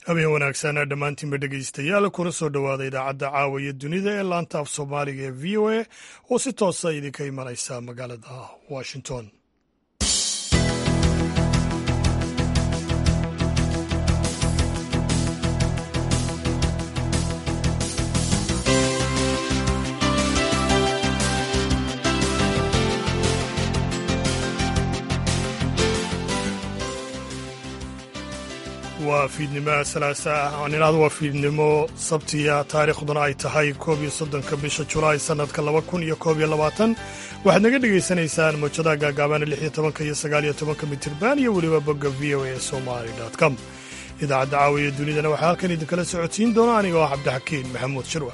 habeen wanaagsan dhammaantiinba dhegaystayaal kuna soo dhowaada idaacadda caawa iyo dunida ee laanta af soomaaliga ee v o a oo si toosa idinka imanaysa magaalada washington waa fiidnimo salaasa ah aan idhaahdo waa fiidnimo sabtiya taariikhduna ay tahay koob iyo soddonka bisha julaay sannadka laba kun iyo koob iyo labaatan waxaad naga dhegaysanaysaan mawjadaha gaagaabaana lix iyo tobanka iyo sagaal iyo tobanka mitirban iyo weliba bogga v o a somali com idaacadda caawiya dunidana waxaa halkan idinkala socodsiin doona aniga oo cabdixakiin maxamuud shirwa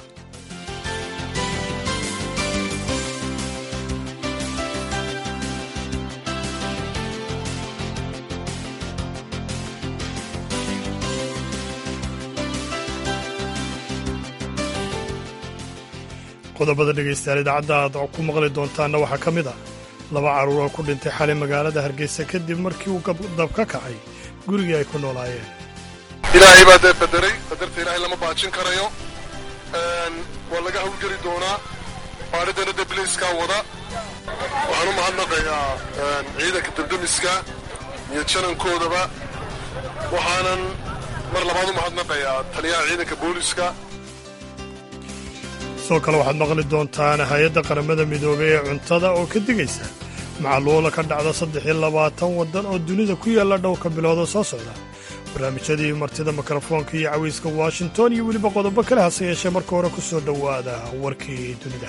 qodobada dhegaystayaal idaacadda aad ku maqli doontaanna waxaa ka mid ah laba carruur oo ku dhintay xalay magaalada hargeysa kadib markii uu dab ka kacay gurigii ay ku noolaayeen ilaahay baa dee bederay baderta ilaahay lama baajin karayo waa laga hawlgeli doonaa baadhidana dee bilayskaa wada waxaan u mahadnaqayaa ciidanka debdemiska iyo janankoodaba waxaanan mar labaad u mahadnaqayaa taliyaha ciidanka booliska sidoo kale waxaad maqli doontaan hay-adda qaramada midoobey ee cuntada oo ka digaysa macluula ka dhacda saddex iyo labaatan waddan oo dunida ku yaalla dhowrka bilooda soo socda barnaamijyadii martida mikrofoonka iyo cawayska washington iyo weliba qodobo kale hase yeeshee marka hore ku soo dhowaada warkii dunida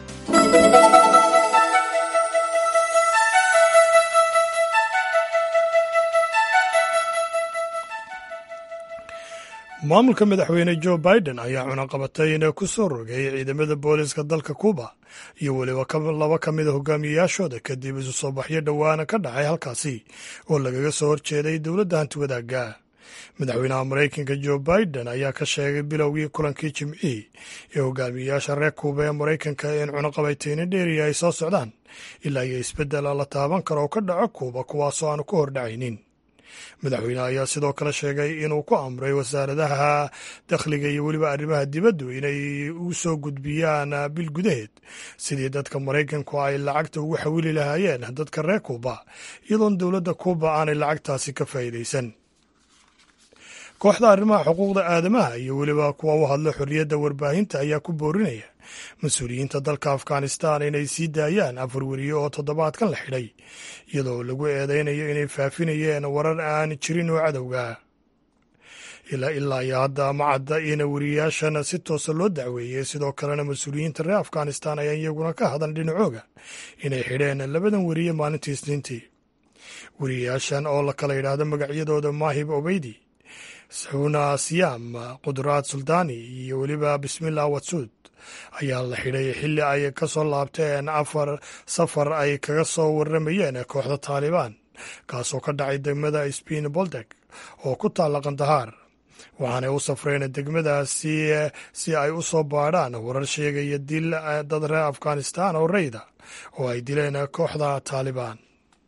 maamulka madaxweyne jo biden ayaa cunaqabatay inay ku soo rogay ciidamada booliska dalka kuuba iyo weliba laba ka mida hogaamiyayaashooda kadib isu soo baxyo dhowaana ka dhacay halkaasi oo lagaga soo horjeeday dowladda hanti wadaagga madaxweynaha maraykanka jo biden ayaa ka sheegay bilowgii kulankii jimcihii ee hogaamiyayaasha reer kuuba ee maraykanka in cunaqabatayna dheeriya ay soo socdaan ilaa iyo isbeddela la taaban karo oo ka dhaco kuuba kuwaasoo aanu ka hordhacaynin madaxweyneha ayaa sidoo kale sheegay inuu ku amray wasaaradaha dakhliga iyo weliba arrimaha dibaddu inay u soo gudbiyaan bil gudaheed sidii dadka maraykanku ay lacagta ugu xawili lahaayeen dadka reer kuuba iyadoon dowladda kuuba aanay lacagtaasi ka faa'iidaysan kooxda arrimaha xuquuqda aadamaha iyo weliba kuwa u hadla xorriyadda warbaahinta ayaa ku boorinaya mas-uuliyiinta dalka afghanistan inay sii daayaan afar weriye oo toddobaadkan la xidhay iyadoo lagu eedaynayo inay faafinayeen warar aan jirin oo cadowga ilaa iyo hadda ma cadda ina weriyayaashan si toosa loo dacweeyey sidoo kalena mas-uuliyiinta reer afghanistan ayaa iyaguna ka hadal dhinacooga inay xidheen labadan weriye maalintii isniintii weriyayaashan oo la kala yidhaahdo magacyadooda maahib obeydi saxuuna siyaam qudraad suldaani iyo weliba bismillah watsuud ayaa la xidhay xilli ay ka soo laabteen afar safar ay kaga soo warramayeen kooxda taalibaan kaasoo ka dhacay degmada sbiin boldeg oo ku taalla kandahaar waxaanay u safreen degmadaasi si ay u soo baadhaan warar sheegaya dil dad reer afghanistan oo rayda oo ay dileen kooxda taalibaan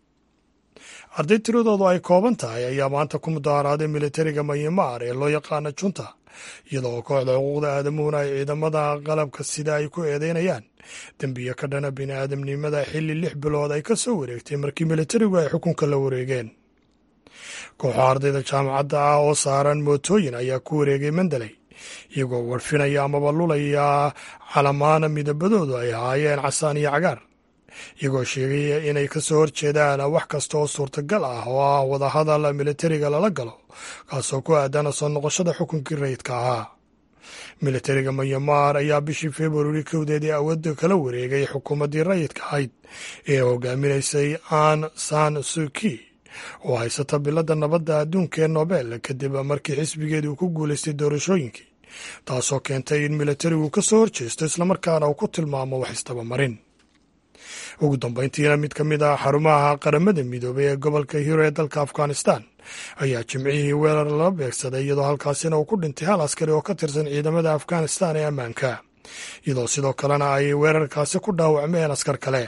arday tiradoodu ay kooban tahay ayaa maanta ku mudaharaaday militariga mayamaar ee loo yaqaana junta iyadoo kooxda xuquuqda aadamuhuna ay ciidamada qalabka sida ay ku eedeynayaan dembiyo ka dhana bini aadamnimada xilli lix bilood ay ka soo wareegtay markii militarigu ay xukunka la wareegeen kooxo ardayda jaamacadda ah oo saaran mootooyin ayaa ku wareegay mandaley iyagoo warfinaya amaba lulaya calamaana midabadoodu ay ahaayeen casaan iyo cagaar iyagoo sheegaya inay ka soo horjeedaan wax kasta oo suurtagal ah oo ah wadahadal militariga lala galo kaasoo ku aadana soo noqoshada xukunkii rayidka ahaa militariga mayamaar ayaa bishii februari kowdeedii awoodda kala wareegay xukuumaddii rayidka ahayd ee hogaaminaysay an san suki oo haysata biladda nabadda adduunka ee nobel kadib markii xisbigeedii uu ku guulaystay doorashooyinkii taasoo keentay in militarigu ka soo horjeesto islamarkaana uu ku tilmaamo wax istabamarin ugu dambayntiina mid ka mid ah xarumaha qaramada midoobay ee gobolka hiro ee dalka afghanistan ayaa jimcihii weerar lala beegsaday iyadoo halkaasina uu ku dhintay hal askari oo ka tirsan ciidamada afghanistan ee ammaanka iyadoo sidoo kalena ay weerarkaasi ku dhaawacmeen askar kale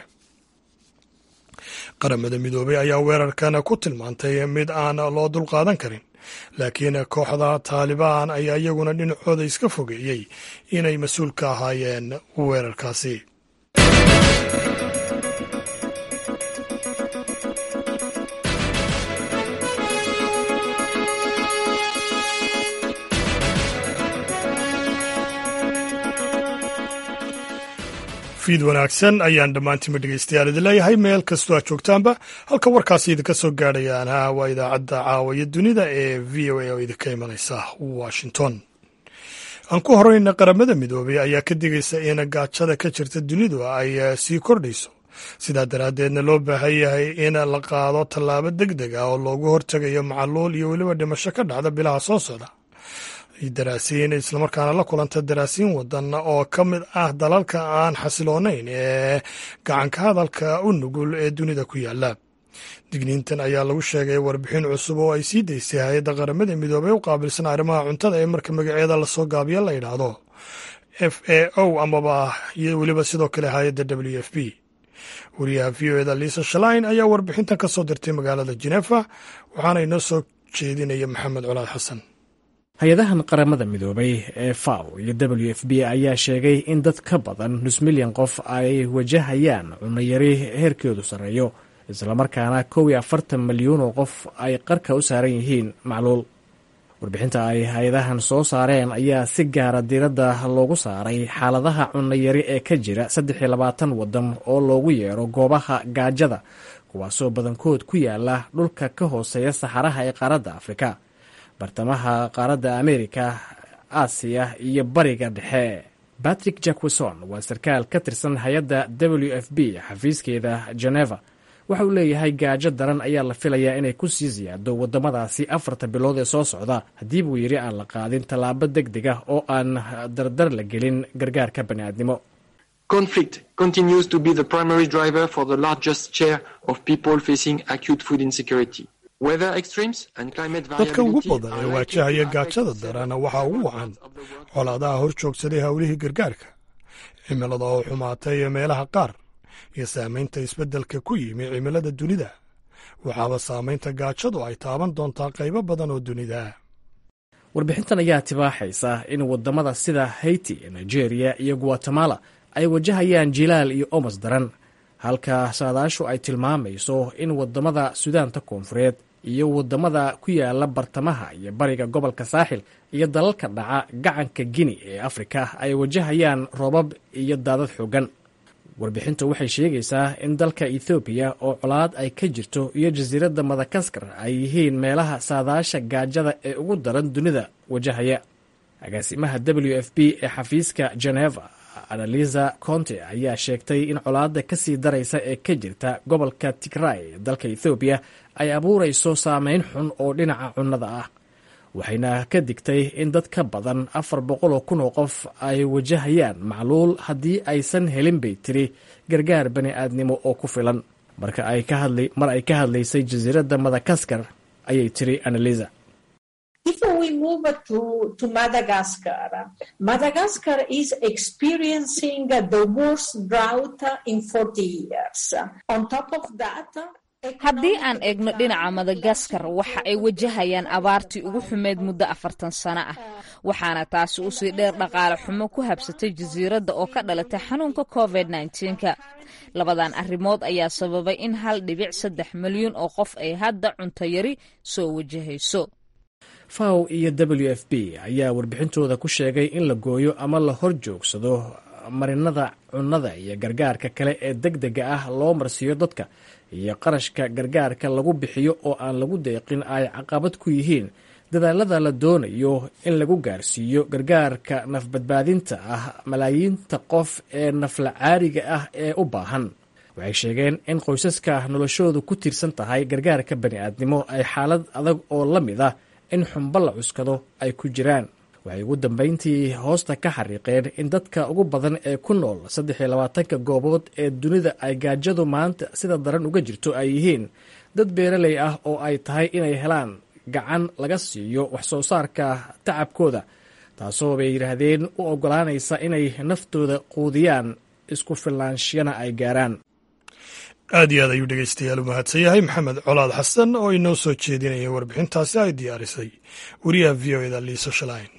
qaramada midoobay ayaa weerarkan ku tilmaantay mid aan loo dulqaadan karin laakiin kooxda taalibaan ayaa iyaguna dhinacooda iska fogeeyey inay mas-uul ka ahaayeen weerarkaasi fiid wanaagsan ayaan dhammaantiinba dhegeystayaal idin leeyahay meel kastoo aad joogtaanba halka warkaasi idinka soo gaadhayaana waa idaacadda caawaya dunida ee v o a oo idinka imanaysa washington aan ku horeyna qaramada midoobay ayaa ka digaysa in gaajada ka jirta dunidu ay sii kordhayso sidaa daraaddeedna loo baahan yahay in la qaado tallaabo deg deg ah oo loogu hortegayo macaluul iyo weliba dhimasho ka dhacda bilaha soo socda daraasiin islamarkaana la kulanta daraasiin wadan oo ka mid ah dalalka aan xasiloonayn ee gacanka hadalka u nugul ee dunida ku yaala digniintan ayaa lagu sheegay warbixin cusub oo ay sii daysay hay-adda qaramada midoobey u qaabilsan arrimaha cuntada ee marka magaceeda lasoo gaabiya la yidhaahdo f a o amaba iyo weliba sidoo kale hay-adda w f b wariyaha v o eda liisa shalain ayaa warbixintan ka soo dirtay magaalada jenefa waxaana inoo soo jeedinaya maxamed colaad xasan hay-adahan qaramada midoobay ee faw iyo w f b ayaa sheegay in dad ka badan nus milyan qof ay wajahayaan cunayari heerkeedu sarreeyo islamarkaana kow iyo afartan milyuun oo qof ay qarka u saaran yihiin macluul warbixinta ay hay-adahan soo saareen ayaa si gaara diiradda loogu saaray xaaladaha cunayari ee ka jira saddex iyo labaatan waddan oo loogu yeero goobaha gaajada kuwaasoo badankood ku yaala dhulka ka hooseeya saxaraha ee qaaradda afrika bartamaha qaaradda amerika aasiya iyo bariga dhexe batrick jackweson waa sarkaal ka tirsan hay-adda w f b xafiiskeeda geneva waxa uu leeyahay gaajo daran ayaa la filayaa inay ku sii siyaado waddamadaasi afarta bilood ee soo socda haddii buu yidhi aan la qaadin tallaabo deg deg ah oo aan dardar la gelin gargaarka bani'aadnimo conflict continues to be the primary driver for the largest share of people facing acute food insecurity dadka ugu badan ee waajahaya gaajada daran waxaa ugu wacan colaadaha hor joogsaday howlihii gargaarka cimilada oo xumaatay meelaha qaar iyo saamaynta isbeddelka ku yimi cimilada dunida waxaaba saamaynta gaajadu ay taaban doontaa qaybo badan oo dunida warbixintan ayaa tibaaxaysa in waddamada sida haiti nigeria iyo guatemala ay wajahayaan jilaal iyo omas daran halka saadaashu ay tilmaamayso in waddamada sudaanta koonfureed iyo waddamada ku yaala bartamaha iyo bariga gobolka saaxil iyo dalalka dhaca gacanka gini ee afrika ay wajahayaan roobab iyo daadad xoogan warbixintu waxay sheegaysaa in dalka ethoobiya oo colaad ay ka jirto iyo jasiiradda madagaskar ay yihiin meelaha saadaasha gaajada ee ugu daran dunida wajahaya agaasimaha w f b ee xafiiska geneva analiza conte ayaa sheegtay in colaadda ka sii daraysa ee ka jirta gobolka tigray ee dalka ethoobiya ay abuurayso saameyn xun oo dhinaca cunnada ah waxayna ka digtay in dad ka badan afar boqol oo kun oo qof ay wajahayaan macluul haddii aysan helin bay tiri gargaar bani aadnimo oo ku filan marka ay ka hadlay mar ay ka hadlaysay jasiiradda madagaskar ayay tiri analiza If we move to, to Madagascar, Madagascar is experiencing the worst drought in 40 years. On top of that, haddii aan eegno dhinaca madagaskar waxa ay wajahayaan abaartii ugu xumeyd muddo afartan sano ah waxaana taasi usii dheer dhaqaale xumo ku habsatay jasiiradda oo ka dhalatay xanuunka covid nka labadan arrimood ayaa sababay in hal dhibic saddex milyuun oo qof ay hadda cunto yari soo wajahayso faw iyo w f b ayaa warbixintooda ku sheegay in la gooyo ama la hor joogsado marinada cunnada iyo gargaarka kale ee deg dega ah loo marsiiyo dadka iyo qarashka gargaarka lagu bixiyo oo aan lagu deeqin ay caqabad ku yihiin dadaalada la doonayo in lagu gaarsiiyo gargaarka nafbadbaadinta ah malaayiinta qof ee nafla caariga ah ee u baahan waxay sheegeen in qoysaska noloshoodu ku tiirsan tahay gargaarka bani'aadnimo ay xaalad adag oo la mid ah in xumbo la cuskado ay ku jiraan waxay ugu dambayntii hoosta ka xariiqeen in dadka ugu badan ee ku nool saddex iyo labaatanka goobood ee dunida ay gaajadu maanta sida daran uga jirto ay yihiin dad beeraley ah oo ay tahay inay helaan gacan laga siiyo wax soo saarka tacabkooda taasoo bay yidhaahdeen u oggolaanaysa inay naftooda quudiyaan isku filnaanshiyana ay gaaraan aad iyo aad ayuu dhegeystayaal u mahadsan yahay maxamed colaad xasan oo inoo soo jeedinaya warbixintaasi ay diyaarisay wariyaha v o eda liisa shalayn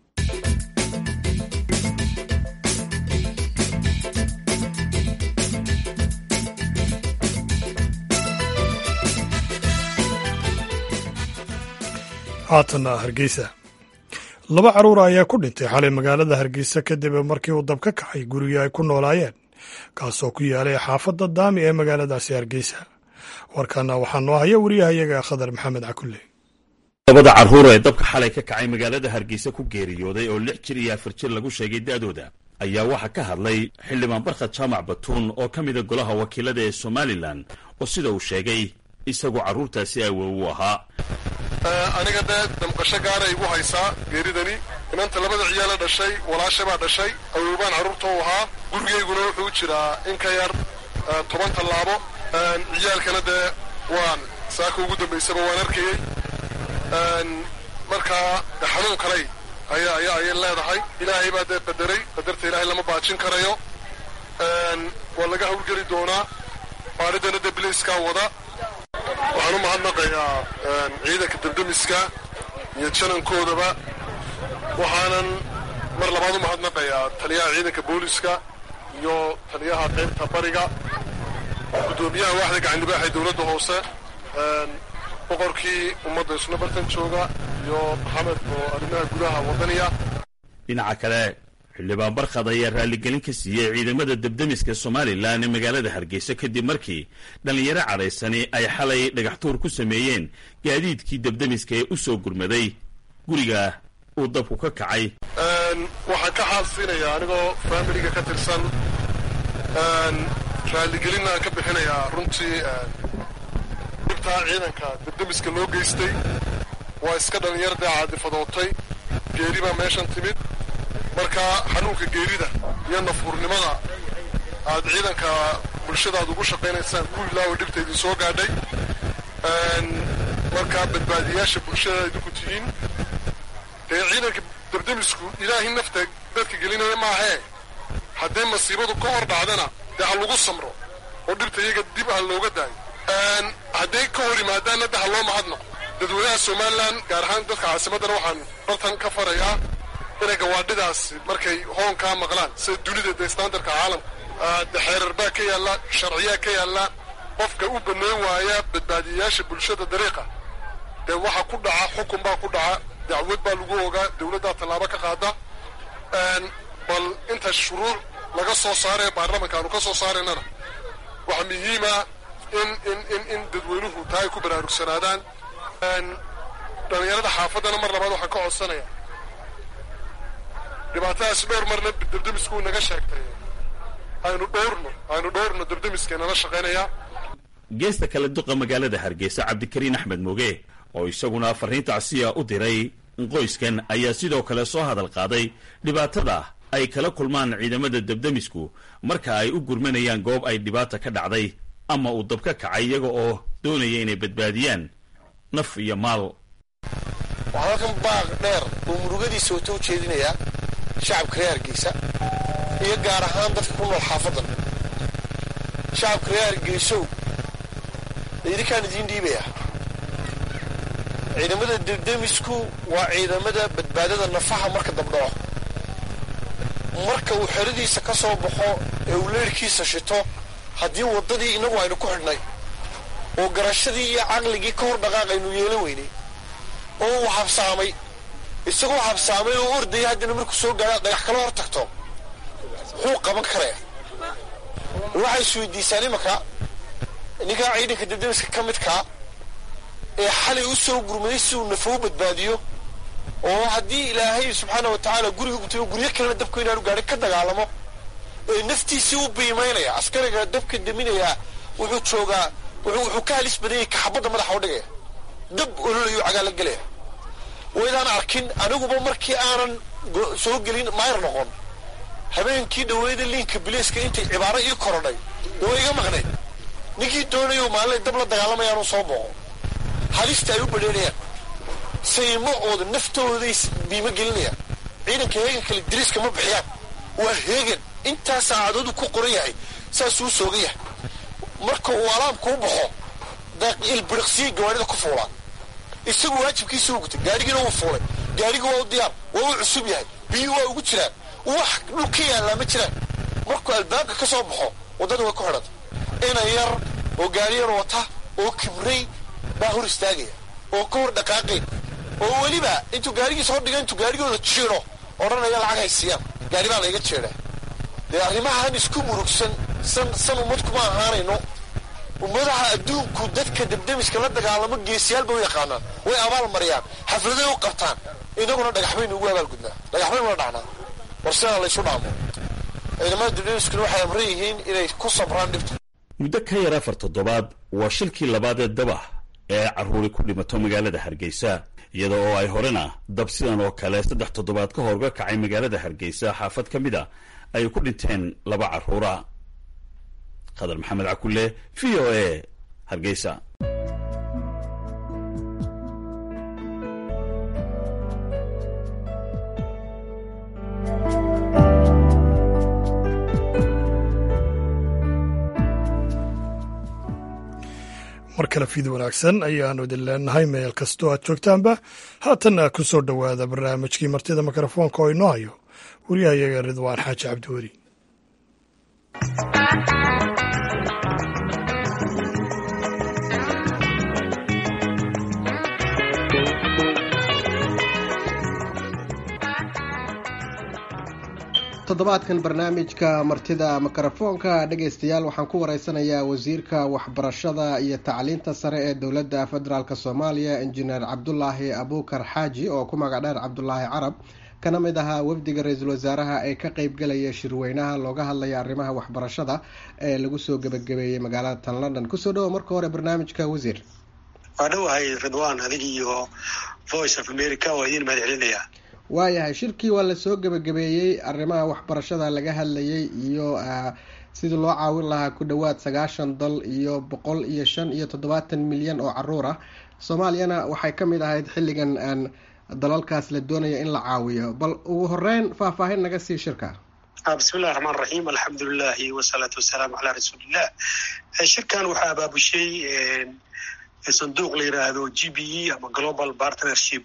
haatanna hargeysa laba carruur ayaa ku dhintay xalay magaalada hargeysa kadib markii uu dab ka kacay gurigii ay ku noolaayeen kaasoo ku yaalay xaafadda daami ee magaaladaasi hargeysa warkana waxaa noo haya wariyahayaga khadar maxamed cakulle labada carruur ee dabka xalay ka kacay magaalada hargeysa ku geeriyooday oo lix jir iyo afar jir lagu sheegay da'dooda ayaa waxaa ka hadlay xildhibaan barkhad jaamac batuun oo ka mida golaha wakiilada ee somalilan oo sida uu sheegay isagoo carruurtaasi awow u ahaa aniga dee damqasho gaara igu haysaa geeridani inanta labada ciyaala dhashay walaasha baa dhashay awowbaan carruurta u ahaa gurigayguna wuxuu jiraa in ka yar toban tallaabo ciyaalkana dee waan saaka ugu dambaysaba waan arkayey markaa xanuun kalay aya aya ayay leedahay ilaahay baa dee qadaray qadarta ilaahay lama baajin karayo waa laga hawlgeli doonaa baadhidana dee bilayskaa wada waxaan u mahadnaqayaa ciidanka debdemiska iyo janankoodaba waxaanan mar labaad u mahadnaqayaa taliyaha ciidanka booliska iyo taliyaha qaybta bariga guddoomiyaha waaxda gacandibaax ee dowladda hoose boqorkii ummadda isna bartan jooga iyo maxamed oo arrimaha gudaha wadaniya dhinaca kale xildhibaan barkhad ayaa raalligelin ka siiyey ciidamada debdemiska somalilan ee magaalada hargeysa kadib markii dhallinyaro cadhaysani ay xalay dhagaxtuur ku sameeyeen gaadiidkii debdemiska ee u soo gurmaday guriga uu dabku ka kacay waxaan ka xaalsiinayaa anigoo faamiliga ka tirsan raalligelinna aan ka bixinayaa runtii dhibtaa ciidanka debdemiska loo geystay waa iska dhallinyar dee caadifadootay geeri baa meeshan timid marka xanuunka geerida iyo nafuurnimada aad ciidanka bulshadaad ugu shaqaynaysaan ku ilaawa dhibta idin soo gaadhay markaa badbaadiyaasha bulshada idinku tihiin dee ciidanka debdemisku ilaahay nafta dadka gelinaya maahee haddii masiibadu ka hor dhacdana dee ha lagu samro oo dhibta iyaga dib ha looga daayo hadday ka hor yimaadaanna de ha loo mahadnaqo dadweynaha somalilan gaar ahaan dadka caasimaddana waxaan bartan ka farayaa inay gawaadhidaas markay hoonkaa maqlaan sida dunida dee standardka caalamka de xeerar baa ka yaalla sharciyaa ka yaalla qofka u bannayn waaya badbaadiyayaasha bulshada dariiqa dee waxa ku dhaca xukun baa ku dhaca dacwad baa lagu ogaa dowladdaa tallaabo ka qaada bal inta shuruuc laga soo saaraya baarlamanka aanu ka soo saaraynana waxaa muhiima in in in in dadweynuhu taa ay ku baraarugsanaadaan dhallinyarada xaafaddana mar labaad waxaan ka codsanaya dhibaatadaas dhowr marna debdemisku naga sheegtay aynu dhowrno aynu dhowrno debdemiskeenala shaqaynayaa geesta kale duqa magaalada hargeysa cabdikariin axmed moge oo isaguna fariinta casiya u diray qoyskan ayaa sidoo kale soo hadal qaaday dhibaatada ay kala kulmaan ciidamada debdemisku marka ay u gurmanayaan goob ay dhibaata ka dhacday ama uu dab ka kacay iyaga oo doonaya inay badbaadiyaan naf iyo maal waxaa halkan baaq dheer uu murugadiisa wata u jeedinayaa shacabka reer hargeysa iyo gaar ahaan dadka ku nool xaafaddan shacabka reer hargeysow idinkaan idiin dhiibaya ciidamada debdemisku waa ciidamada badbaadada nafaha marka dabdhaco marka uu xeradiisa ka soo baxo ee uu leerhkiisa shito haddii waddadii innagu aynu ku xidhnay oo garashadii iyo caqligii ka hor dhaqaaq aynu yeelan weynay oo uu habsaamay isagoo habsaamay oo ordaya haddana markuu soo gaadha dhagax kala hor tagto muxuu qaban karaya waxay isweydiisaan imanka ninkaa ciidanka debdemiska ka midkaa ee xalay u soo gurmaday si uu nafo u badbaadiyo oo haddii ilaahay subxaana wa tacaala guriga gutay oo guryo kalena dabku inaanu gaadhin ka dagaalamo ee naftiisii u biimaynaya askariga dabka deminayaa wuxuu joogaa wuxuu ka halis badanyay kaxabadda madaxa u dhigaya dab ololayu cagaala gelaya waydaan arkin aniguba markii aanan soo gelin mayr noqon habeenkii dhaweyda liinka bileeska intay cibaaro ii korodhay waa iga maqnayd ninkii doonayo maalinay dab la dagaalamayaanu soo booqo halista ay u badheerayaan saymacooda naftooday biimo gelinayaan ciidanka heegan kale diriiska ma bixiyaan waa heegan intaa saacadoodu ku qoran yahay saasuu soogan yahay marka uu alaamkuu baxo ilbiriqsiya gawaarida ku fuulaan isagu waajibkiisa u gutay gaadhigiina wuu fuulay gaadhigi waa u diyaar waa u cusub yahay biyuu waa ugu jiraan wax dhul ka yaallaa ma jiraan markuu albaabka ka soo baxo waddada way ku xidhanta ina yar oo gaadhiyar wata oo kibray baa hor istaagaya oo ka hor dhaqaaqay oo weliba intuu gaadhigiisa hor dhiga intuu gaadhigooda jiiro odhanaya lacag haysiiyaan gaadhi baa layga jeedhaa dee arrimahan isku murugsan san san ummad kuma ahaanayno ummadaha adduunku dadka debdemiska la dagaalamo geesiyaalba u yaqaanaan way abaal mariyaan xafladay u qabtaan inaguna dhagax baynu ugu abaalgudnaa dhagax baynu la dhacnaa war sidaa laysu dhaamo ciidamada debdemiskuna waxay amran yihiin inay ku sabraan dhibta muddo ka yar afar toddobaad waa shilkii labaad ee dabah ee carruuri ku dhimato magaalada hargeysa iyada oo ay horena dab sidan oo kale saddex toddobaad ka hor uga kacay magaalada hargeysa xaafad ka mid a ay ku dhinteen laba carruura khadar maxamed cakulle v o a hargeysa mar kale fiid wanaagsan ayaanu idin leenahay meel kastoo aad joogtaanba haatanna ku soo dhowaada barnaamijkii martida mikrofoonka oo inoo hayo wariyahayaga ridwaan xaaji cabdiweli toddobaadkan barnaamijka martida mikrofoonka dhegaystayaal waxaan ku wareysanayaa wasiirka waxbarashada iyo tacliinta sare ee dowladda federaalk soomaaliya injineer cabdulaahi abuukar xaaji oo ku magac dheer cabdulaahi carab kana mid ahaa wafdiga ra-iisul wasaaraha ee ka qeybgalaya shirweynaha looga hadlaya arrimaha waxbarashada ee lagu soo gebagabeeyey magaalada tan london kusoo dhawo marka hore barnaamijka wasiir waa dhowahay ridwan adig iyo voice of america waa idiin mahad celinayaa waayahay shirkii waa lasoo gebagabeeyey arrimaha waxbarashada laga hadlayay iyo sidii loo caawin lahaa ku dhowaad sagaashan dal iyo boqol iyo shan iyo toddobaatan milyan oo caruur ah soomaaliyana waxay ka mid ahayd xilligan aan dalalkaas la doonaya in la caawiyo bal ugu horeyn faahfaahin naga sii shirka bismillahi raxmaan raxiim alxamdulilahi wasalaatu wasalaamu calaa rasuulillah shirkan waxaa abaabushay sanduuq la yiraahdo g b e ama global partnership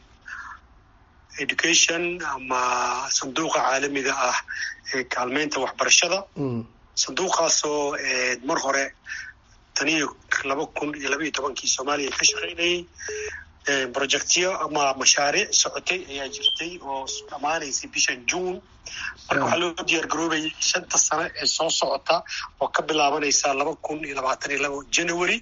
education ama sanduuqa caalamiga ah ee kaalmeynta waxbarashada sanduuqaasoo mar hore taniyo laba kun iyo laba iyo tobankii soomaaliya ka shaqaynayay projectyo ama mashaariic socotay ayaa jirtay oo dhammaanaysay bishan june marka waxaa loo diyaar garoobayay shanta sano ee soo socota oo ka bilaabanaysa laba kun iyo labaatan iyo labo january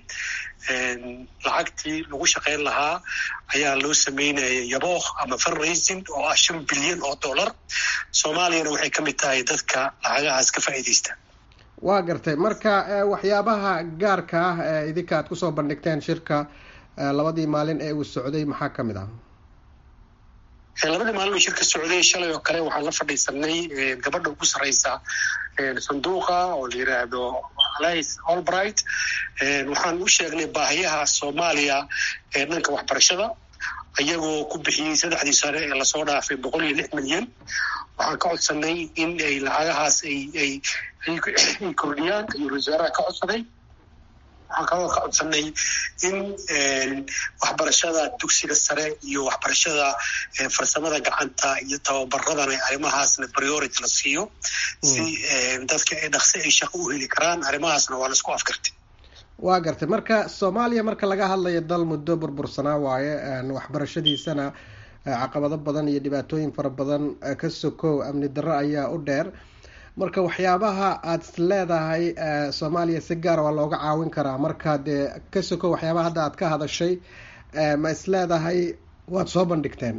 lacagtii lagu shaqayn lahaa ayaa loo sameynayay yabooh ama fundraising oo ah shan bilyan oo dollar soomaaliyana waxay ka mid tahay dadka lacagahaas ka faa'iidaysta waa gartay marka waxyaabaha gaarka ah ee idinka aad kusoo bandhigteen shirka labadii maalin ee uu socday maxaa ka mid ah labadii maalin uu shirka socday shalay oo kale waxaan la fadhiisanay gabadha ugu sarreysa sanduuqa oo la yiraahdo alice albright waxaan u sheegnay baahiyaha soomaaliya ee dhanka waxbarashada iyagoo ku bixiyey saddexdii sane ee lasoo dhaafay boqol iyo lix milyan waxaan ka codsanay in ay lacagahaas ay ay ay kordhiyaan ayuu wasaaraha ka codsaday waxaan kaloo ka codsanay in waxbarashada dugsiga sare iyo waxbarashada farsamada gacanta iyo tababaradana arrimahaasna priority la siiyo si dadka ay dhaqsi ay shaqo u heli karaan arrimahaasna waa laisku afkartay waa gartay marka soomaaliya marka laga hadlayo dal muddo burbursanaa waaye waxbarashadiisana caqabado badan iyo dhibaatooyin fara badan ka sokow amni darro ayaa u dheer marka waxyaabaha aada is leedahay soomaaliya si gaara waa looga caawin karaa marka dee ka sokow waxyaabaha hadda aad ka hadashay ma is leedahay waad soo bandhigteen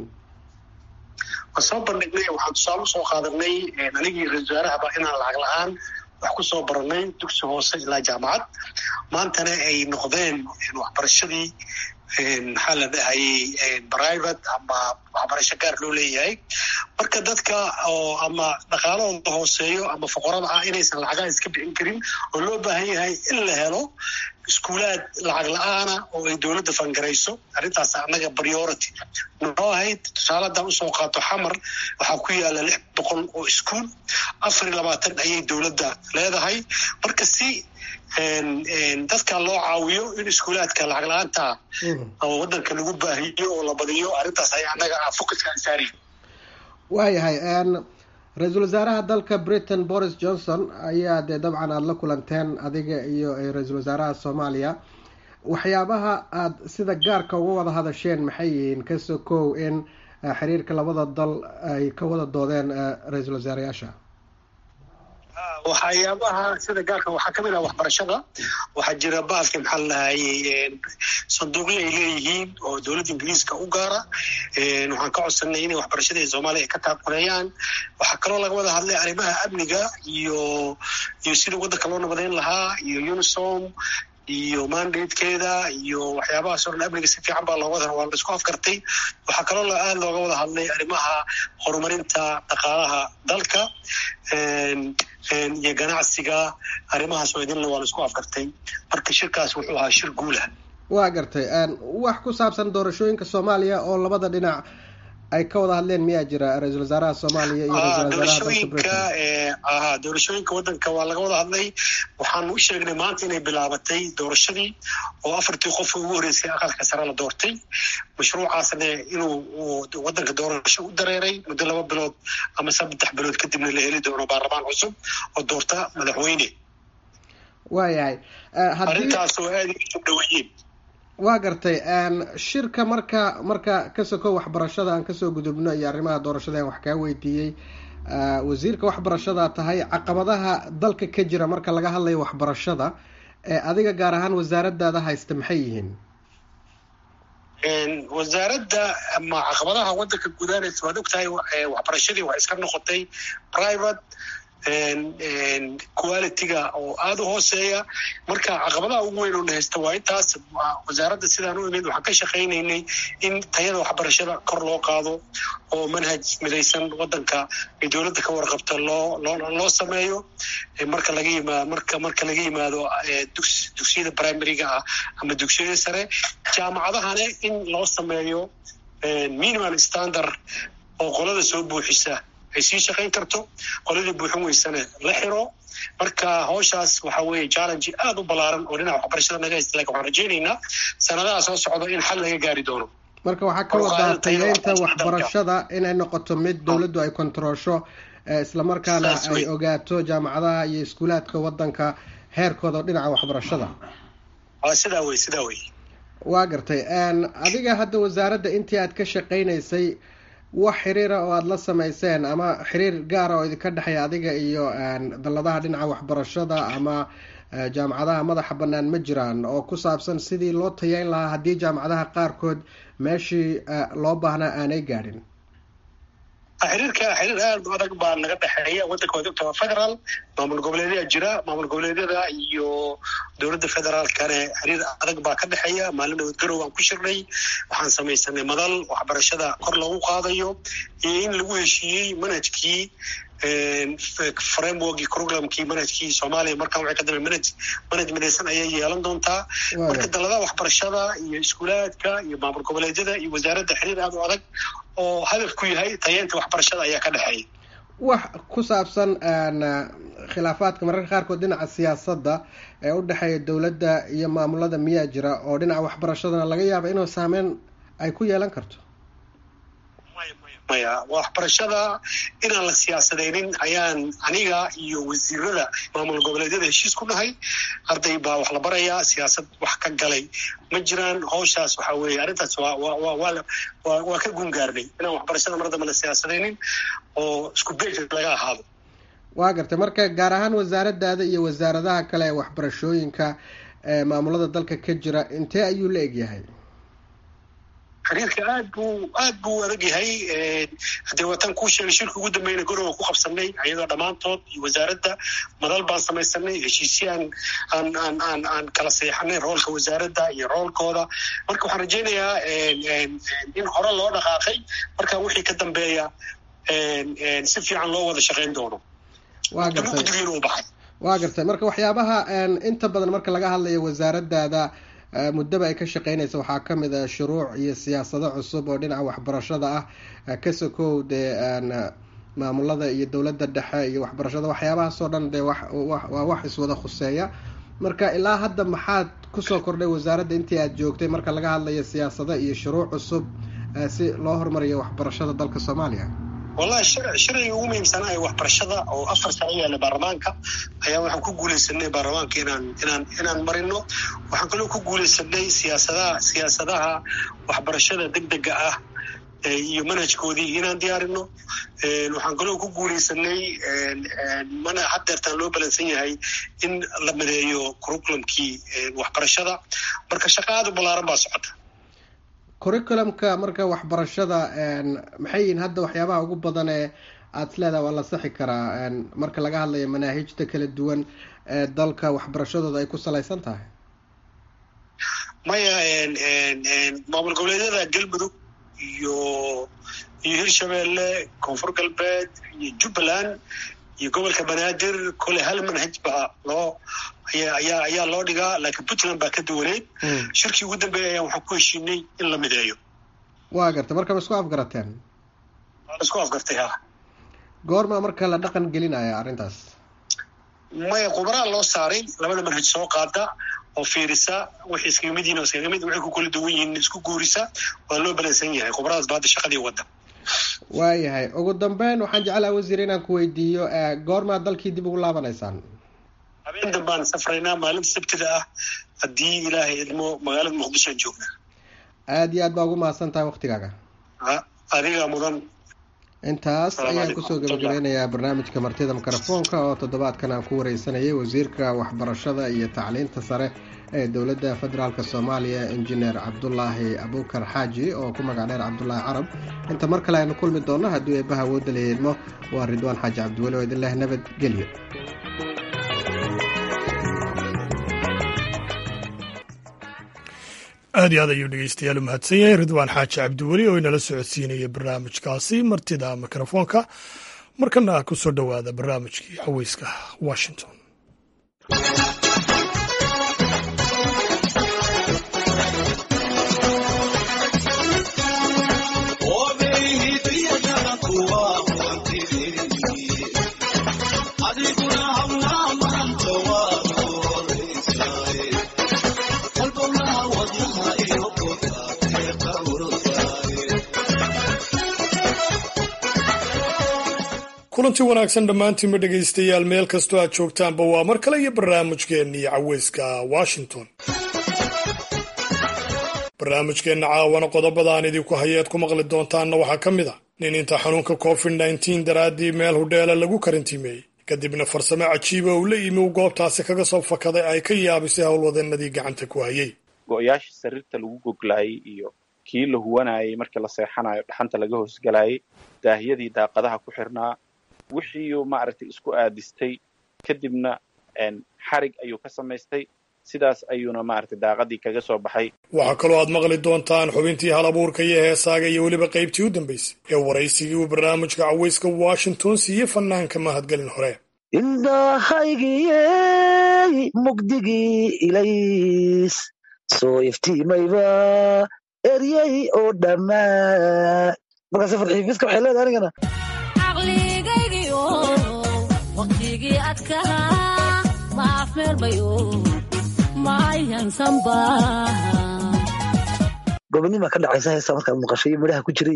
waan soo bandhignay waxaan tusaale usoo qaadanay anigii ra-isul wasaarahaba inaan lacag la-aan wax kusoo baranay dugsi hoose ilaa jaamacad maantana ay noqdeen waxbarashadii maxaa la dhahayay private ama waxbarasho gaar loo leeyahay marka dadka oo ama dhaqaalahooda hooseeyo ama foqorada ah inaysan lacagaha iska bixin karin oo loo baahan yahay in la helo iskuulaad lacag la-aana oo ay dowladda fangarayso arrintaas annaga priority noo ahayd tusaale haddaan usoo qaato xamar waxaa ku yaala lix boqol oo iskuul afar iyo labaatan ayay dowladda leedahay marka si dadka loo caawiyo in iskuulaadka lacag la-aanta oo waddanka lagu baahiyo oo la badiyo arrintaas ay annaga focuska aan saari waayahay ra-iisul wasaaraha dalka britain boris johnson ayaa dee dabcan aada la kulanteen adiga iyo ra-iisul wasaaraha soomaaliya waxyaabaha aada sida gaarka uga wada hadasheen maxay yihiin kasoo kow in xiriirka labada dal ay ka wada doodeen ra-iisul wasaarayaasha waxyaabaha sida gaarka waxaa kamid ah waxbarashada waxaa jira bahalka maxaa lahayay sanduuqyo ay leeyihiin oo dowladda ingiriiska u gaara waxaan ka codsanay inay waxbarashada ee soomaaliya ay ka taakuleeyaan waxaa kaloo laga wada hadlay arrimaha amniga iyo iyo sidii waddanka loo nabadeyn lahaa iyo unisom iyo mandatekeeda iyo waxyaabahaas o dhan amniga si fiican baa looga waa la isku afkartay waxaa kaloo aada looga wada hadlay arrimaha horumarinta dhaqaalaha dalka iyo ganacsiga arrimahaas oo idinle waa la isku afkartay marka shirkaas wuxuu ahaa shir guulah waa gartay wax ku saabsan doorashooyinka soomaaliya oo labada dhinac ay ka wada hadleen miyaa jira ra-iisul wasaaraha soomaaliya iyo doorashooyinka aha doorashooyinka waddanka waa laga wada hadlay waxaan u sheegnay maanta inay bilaabatay doorashadii oo afartii qof ugu horreysay aqalka sare la doortay mashruucaasna inuu waddanka doorasho u dareeray muddo laba bilood ama saddex bilood kadibna la heli doono baarlamaan cusub oo doorta madaxweyne waayahay arrintaas oo aada u dhaweeyeen waa gartay shirka marka marka ka soko waxbarashada aan kasoo gudubno iyo arrimaha doorashada aan wax kaa weydiiyey wasiirka waxbarashada tahay caqabadaha dalka ka jira marka laga hadlayo waxbarashada ee adiga gaar ahaan wasaaradaada haysta maxay yihiin wasaaradda ama caqabadaha waddanka gudaanaysa waad ogtahay waxbarashadii waa iska noqotay private quality-ga oo aada u hooseeya marka caqabadaha ugu weyn oo na haysta waa intaas wasaaradda sidaan u imid waxaan ka shaqaynaynay in tayada waxbarashada kor loo qaado oo manhaj midaysan waddanka ay dowladda ka warqabta loo loo loo sameeyo marka laga yimaado marka marka laga yimaado dugsiyada primaryga ah ama dugsiyada sare jaamacadahana in loo sameeyo minimal standard oo qolada soo buuxisa ay sii shaqayn karto qoladii buuxin weysane la xiro marka hawshaas waxa weeye challenge aada u ballaaran oo dhinaca waxbarashada naga haysta lakin waxaan rajaynaynaa sanadaha soo socda in xal laga gaari doono marka waxaa ka wadaa tayeynta waxbarashada inay noqoto mid dowladdu ay kontaroosho islamarkaana ay ogaato jaamacadaha iyo iskuulaadka waddanka heerkooda dhinaca waxbarashada sidaa wey sidaa wey waa gartay adiga hadda wasaaradda intii aad ka shaqaynaysay wax xiriira oo aada la sameyseen ama xiriir gaara oo idinka dhexeeya adiga iyo dalladaha dhinaca waxbarashada ama jaamacadaha madaxa bannaan ma jiraan oo ku saabsan sidii loo tayeyn lahaa haddii jaamacadaha qaarkood meeshii loo baahnaa aanay gaadhin xiriirka xiriir aada u adag baa naga dhexeeya waddanka waad ogta waa federaal maamul goboleedyaa jira maamul goboleedyada iyo dowladda federaalkane xiriir adag baa ka dhexeeya maalin dhawood garow aan ku shirnay waxaan samaysanay madal waxbarashada kor loogu qaadayo iyo in lagu heshiiyey manhajkii frameworkii curriculumkii manhajkii soomaaliya markaan waxay ka dambe manhaj manhaj midaysan ayay yeelan doontaa marka daladaha waxbarashada iyo iskuulaadka iyo maamul goboleedyada iyo wasaaradda xiriir aada u adag oo hadafku yahay tayeynta waxbarashada ayaa ka dhexeeya wax ku saabsan khilaafaadka mararka qaarkood dhinaca siyaasadda ee u dhexeeya dowladda iyo maamulada miyaa jira oo dhinaca waxbarashadana laga yaaba inuu saameyn ay ku yeelan karto maya waxbarashada inaan la siyaasadeynin ayaan aniga iyo wasiirada maamul goboleedyada heshiis ku nahay arday baa wax la barayaa siyaasad wax ka galay ma jiraan hawshaas waxa weeye arrintaas waa waa waa waa ka gungaarnay inaan waxbarashada mar damba la siyaasadeynin oo isku beej laga ahaado waa gartay marka gaar ahaan wasaaradaada iyo wasaaradaha kale ee waxbarashooyinka ee maamulada dalka ka jira intee ayuu la egyahay xiriirka aad buu aad buu adag yahay haddee waatan kuu sheegay shirka ugu dambeyna gorowa ku qabsanay ayadoo dhammaantood iyo wasaaradda madal baan samaysanay heshiisyo aan aan aan aan aan kala seexanay roolka wasaaradda iyo roolkooda marka waxaan rajaynayaa in hore loo dhaqaaqay marka wixii ka dambeeya si fiican loo wada shaqayn doono waa gartay guddigiina u baxay waa gartay marka waxyaabaha inta badan marka laga hadlayo wasaaradaada muddaba ay ka shaqeynaysa waxaa kamid a shuruuc iyo siyaasado cusub oo dhinaca waxbarashada ah ka sokow dee maamulada iyo dowladda dhexe iyo waxbarashada waxyaabahaasoo dhan dee waa wax iswada khuseeya marka ilaa hadda maxaad kusoo kordhay wasaaradda intii aada joogtay marka laga hadlayo siyaasado iyo shuruuc cusub si loo horumariyo waxbarashada dalka soomaaliya wallahi sharciga ugu muhiimsanaa waxbarashada oo afar sano yaalla baarlamaanka ayaa waxaan ku guuleysanay baarlamaanka inaan inaan inaan marino waxaan kaloo ku guuleysanay siyaasadaha siyaasadaha waxbarashada deg dega ah iyo manhajkoodii inaan diyaarino waxaan kaloo ku guuleysanay mana haddeertaan loo balansan yahay in la madeeyo curriculumkii waxbarashada marka shaqa aada u ballaaran baa socota curriculumka marka waxbarashada maxay yihiin hadda waxyaabaha ugu badan ee aada is leedaha waa la saxi karaa marka laga hadlayo manaahijta kala duwan ee dalka waxbarashadooda ay ku salaysan tahay maya maamul goboleedyada galmudug iyo iyo hirshabeelle koonfur galbeed iyo jubbaland iyo gobolka banaadir kole hal manhaj baa loo ayaa ayaa ayaa loo dhigaa laakiin puntland baa ka duwaneyd shirkii ugu dambeeya ayaan waxaan ku heshiinay in la mideeyo waa gartay marka ma isku afgarateen waa la isku afgartay ha goorma marka la dhaqan gelinaya arrintaas maya qubaraa loo saaray labada manhaj soo qaada oo fiirisa wixii iskaga mid yihin oo iskaga mid waxay ku kala duwan yihiin isku guurisa waa loo balansan yahay qubaradaas ba hadda shaqadii wadda waayahay ugu dambeyn waxaan jeclaha wasiir inaan ku weydiiyo goormaa dalkii dib ugu laabanaysaan habeen dambaan safraynaa maalinta sabtida ah haddii ilaahay idmo magaalada muqdishoan joognaa aada iyo aad baa ugu mahadsan tahay waktigaaga adiga mudan intaas ayaan kusoo gabagabeynayaa barnaamijka martida mikrofoonka oo toddobaadkan aan ku wareysanayay wasiirka waxbarashada iyo tacliinta sare ee dowladda federaalk soomaaliya injineer cabdulaahi abuukar xaaji oo ku magac dheer cabdulaahi carab inta mar kale aynu kulmi doonno haddii eebaha awoodda la yeedmo waa ridwaan xaaji cabdiweli oo idin leh nabadgelyo aad iyo aad ayuu dhegeystayaal u mahadsan yahay ridwaan xaaji cabdiweli oo inala socodsiinaya barnaamijkaasi martida mikrofoonka markana ku soo dhowaada barnaamijkii xaweyska washington kulanti wanaagsan dhammaantiinba dhegaystayaal meel kastoo aad joogtaanba waa mar kale iyo barnaamijkeennii caweyska washington barnaamijkeenna caawana qodobada aan idinku hayeed ku maqli doontaanna waxaa ka mid a nin inta xanuunka covid nneteen daraaddii meel hudheela lagu karantiimeeyey kadibna farsamo cajiiba uu la yimi uu goobtaasi kaga soo fakaday ay ka yaabisay howlwadeenadii gacanta ku hayay go-yaashii sariirta lagu goglaayay iyo kii la huwanayay markii la seexanayo dhaxanta laga hoosgalayay daahiyadii daaqadaha ku xirnaa wixiiuu maaragtay isku aadistay kadibna xarig ayuu ka samaystay sidaas ayuuna maaragtay daaqadii kaga soo baxay waxaa kaloo aad maqli doontaan xubintii hal abuurka iyo heesaaga iyo weliba qaybtii u dambaysay ee waraysigii uu barnaamijka caweyska washington siiyey fanaanka mahadgelin hore indhahaygiyey mugdigii ilays soo iftiimayba eryey oo dhammaa markaas farxiifiska waxay leedahay anigana waqtigii adkaa ma afmeelmayo mayansanba gobonima ka dhacaysa heesa markaad maqasho iyo midhaha ku jiray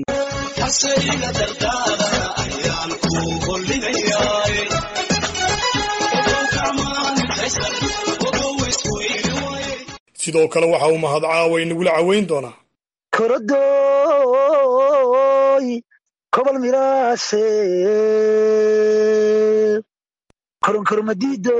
sidoo kale waxa uu mahad caawa inagula caweyn doonaa korodoy kobol miraase koronkoromadido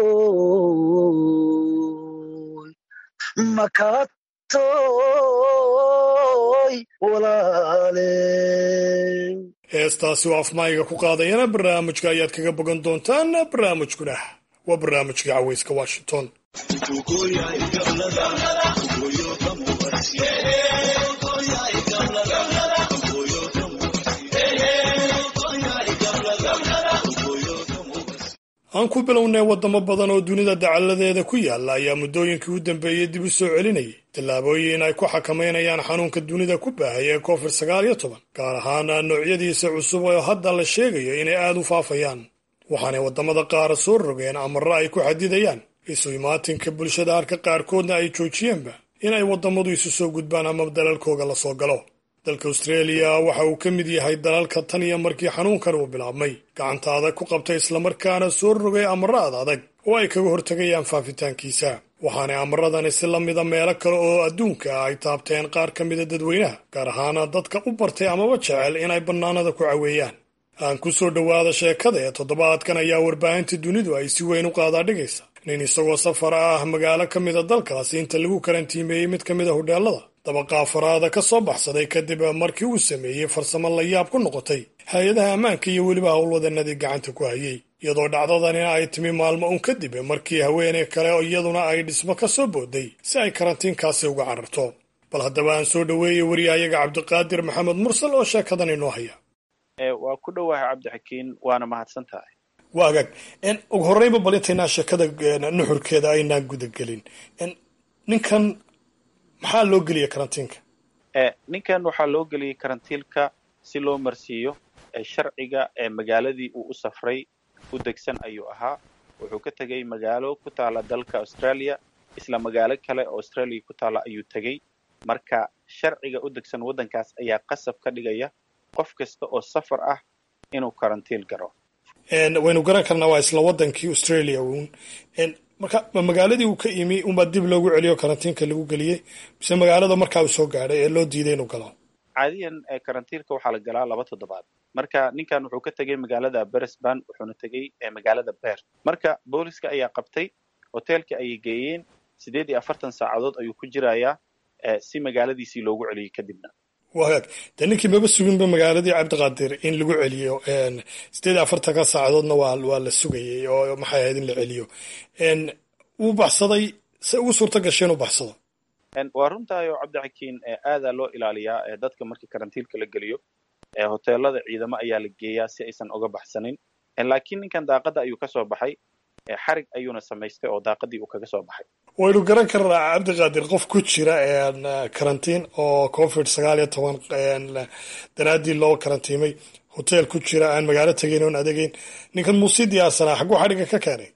makatoy walaale heestaasi oo afmaayga ku qaadayana barnaamijka ayaad kaga bogan doontaan barnaamijkuna waa barnaamijka caweyska washington aan ku bilownay waddamo badan oo dunida dacaladeeda ku yaalla ayaa muddooyinkii u dambeeyey dib u soo celinayay tallaabooyin ay ku xakamaynayaan xanuunka dunida ku baahaya ee covid sagaal iyo toban gaar ahaan noocyadiisa cusub oo hadda la sheegayo inay aada u faafayaan waxaanay waddamada qaar soo rogeen amarro ay ku xadidayaan isu imaatinka bulshada halka qaarkoodna ay joojiyeenba in ay waddamadu isu soo gudbaan ama dalalkooga la soo galo dalka australia waxa uu ka mid yahay dalalka tan iyo markii xanuunkan uu bilaabmay gacanta adag ku qabtay islamarkaana soo rogay amarro ad adag oo ay kaga hortegayaan faafitaankiisa waxaanay amaradani si la mida meelo kale oo adduunka ah ay taabteen qaar ka mida dadweynaha gaar ahaana dadka u bartay amaba jecel inay bannaanada ku caweeyaan aan ku soo dhowaada sheekada ee toddobaadkan ayaa warbaahinta dunidu ay si weyn u qaadaa dhigaysa nin isagoo safar ah magaalo ka mida dalkaasi inta lagu karantiimeeyey mid ka mid a hodheelada dabaqa afaraada ka soo baxsaday kadib markii uu sameeyey farsamo la yaab ku noqotay hay-adaha ammaanka iyo weliba howlwadanadii gacanta ku hayay iyadoo dhacdadanina ay timi maalmo un kadib markii haweeney kale iyaduna ay dhismo ka soo booday si ay karantiinkaasi uga cararto bal haddaba aan soo dhoweeyey wariyahayaga cabdiqaadir maxamed mursal oo sheekadan inoo haya waa ku dhowahay cabdixakiin waana mahadsan tahay waa agaag ugu horreynba bal intaynaa sheekada nuxurkeeda aynaan gudagelin ninkan maxaa loo geliyay karantiinka ninkan waxaa loo geliyey karantiilka si loo marsiiyo sharciga ee magaaladii uu u safray u degsan ayuu ahaa wuxuu ka tegey magaalo ku taala dalka australia isla magaalo kale oo australia ku taala ayuu tegey marka sharciga u degsan waddankaas ayaa qasab ka dhigaya qof kasta oo safar ah inuu karantiil garo waynu garan karnaa waa isla waddankii australia uun marka ma magaaladii uu ka imi unbaa dib loogu celiyo karantiinka lagu geliyey mise magaalada markaa uu soo gaadhay ee loo diiday inuu galo caadiyan karantiilka waxaa la galaa laba toddobaad marka ninkan wuxuu ka tegey magaalada beresban wuxuuna tegey magaalada beer marka booliska ayaa qabtay hoteelka ayay geeyeen siddeed iyo afartan saacadood ayuu ku jirayaa si magaaladiisii loogu celiyey kadibna wagaag dee ninkii maba suginba magaaladii cabdiqaadir in lagu celiyo siddeed iyo afartanka saacadoodna waa waa la sugayay oo maxay ahayd in la celiyo wuu baxsaday se ugu suurta gashay inuu baxsado waa runtahay oo cabdixakiin aadaa loo ilaaliyaa dadka markii karantiilka la geliyo hoteelada ciidamo ayaa la geeyaa si aysan uga baxsanin laakiin ninkan daaqadda ayuu ka soo baxay xarig ayuuna samaystay oo daaqadii uu kaga soo baxay waynu garan karnaa cabdiqaadir qof ku jira karantiin oo covid sagaal iyo toban daraaddii loo karantiimay hotel ku jira aan magaalo tegayn oon adegeyn ninkan muusii diyaarsanaa xagguu xadhigga ka keenay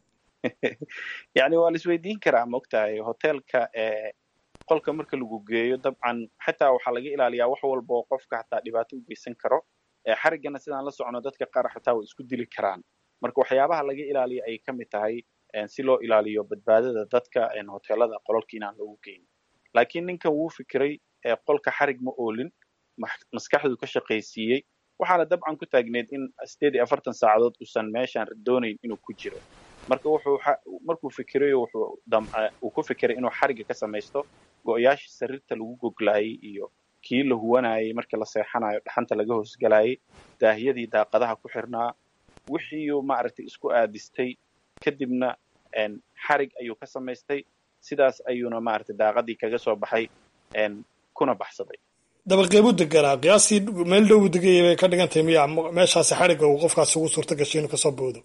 yacni waa la isweydiin karaa ma ogtahay hoteelka qolka marka lagu geeyo dabcan xitaa waxaa laga ilaaliyaa wax walba oo qofka xataa dhibaato u geysan karo xariggana sidaan la socono dadka qaar xataa way isku dili karaan marka waxyaabaha laga ilaaliyo ayay ka mid tahay si loo ilaaliyo badbaadada dadka hoteelada qolalka inaan loogu geyn laakiin ninkan wuu fikiray qolka xarig ma oolin maskaxdu ka shaqaysiiyey waxaana dabcan ku taagneed in sideed iyo afartan saacadood uusan meeshaan doonayn inuu ku jiro marka wuxuu markuu fikirayo wuxuu damca uu ku fikiray inuu xarigga ka samaysto go-yaashii sariirta lagu goglaayay iyo kii la huwanayay markii la seexanayo dhaxanta laga hoosgalayay daahiyadii daaqadaha ku xirnaa wixiiuu maaragtay isku aadistay kadibna xarig ayuu ka samaystay sidaas ayuuna maaragtay daaqadii kaga soo baxay kuna baxsaday dabaqeebuu deganaa qiyaastii meel dhow degayay bay ka dhigan tahay miya meeshaasi xarigga uu qofkaasi ugu suurta gashay inuu kasoo boodo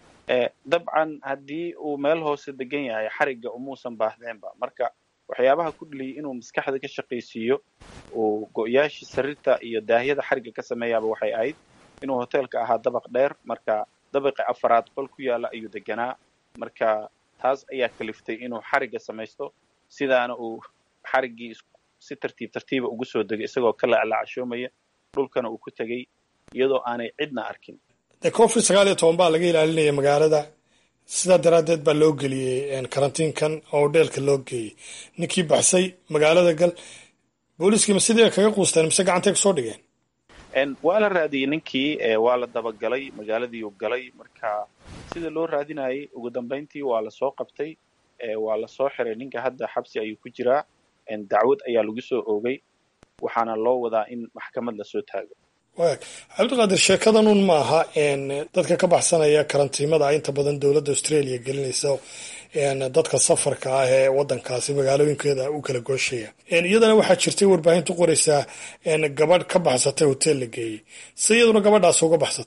dabcan haddii uu meel hoose degan yahay xarigga umuusan baahdeenba marka waxyaabaha ku dheliyay inuu maskaxda ka shaqaysiiyo uu go-yaashii sariirta iyo daahiyada xarigga ka sameeyaaba waxay ahayd inuu hoteelka ahaa dabaq dheer marka dabaqi afaraad qol ku yaala ayuu deganaa marka taas ayaa kaliftay inuu xarigga samaysto sidaana uu xariggii si tartiib tartiiba ugu soo degay isagoo ka laclacshoomaya dhulkana uu ku tegey iyadoo aanay cidna arkin dee covid sagaal iyo toban baa laga ilaalinaya magaalada sidaa daraaddeed baa loo geliyey karantiinkan oo hodheelka loo geeyey ninkii baxsay magaalada gal booliiskiima sidii kaga quusteen mise gacantay kusoo dhigeen waa la raadiyey ninkii waa la dabagalay magaaladiiu galay marka sida loo raadinayay ugu dambayntii waa lasoo qabtay waa lasoo xiray ninka hadda xabsi ayuu ku jiraa dacwad ayaa lagu soo oogay waxaana loo wadaa in maxkamad lasoo taago waag cabdiqaadir sheekadan un maaha dadka ka baxsanaya karantiimada inta badan dowladda australia gelinaysa dadka safarka ah ee wadankaasi magaalooyinkeeda u kala gooshaya iyadana waxaa jirtay warbaahintu qoraysaa gabadh ka baxsatay hotel la geeyey se iyaduna gabadhaas uga baxsatay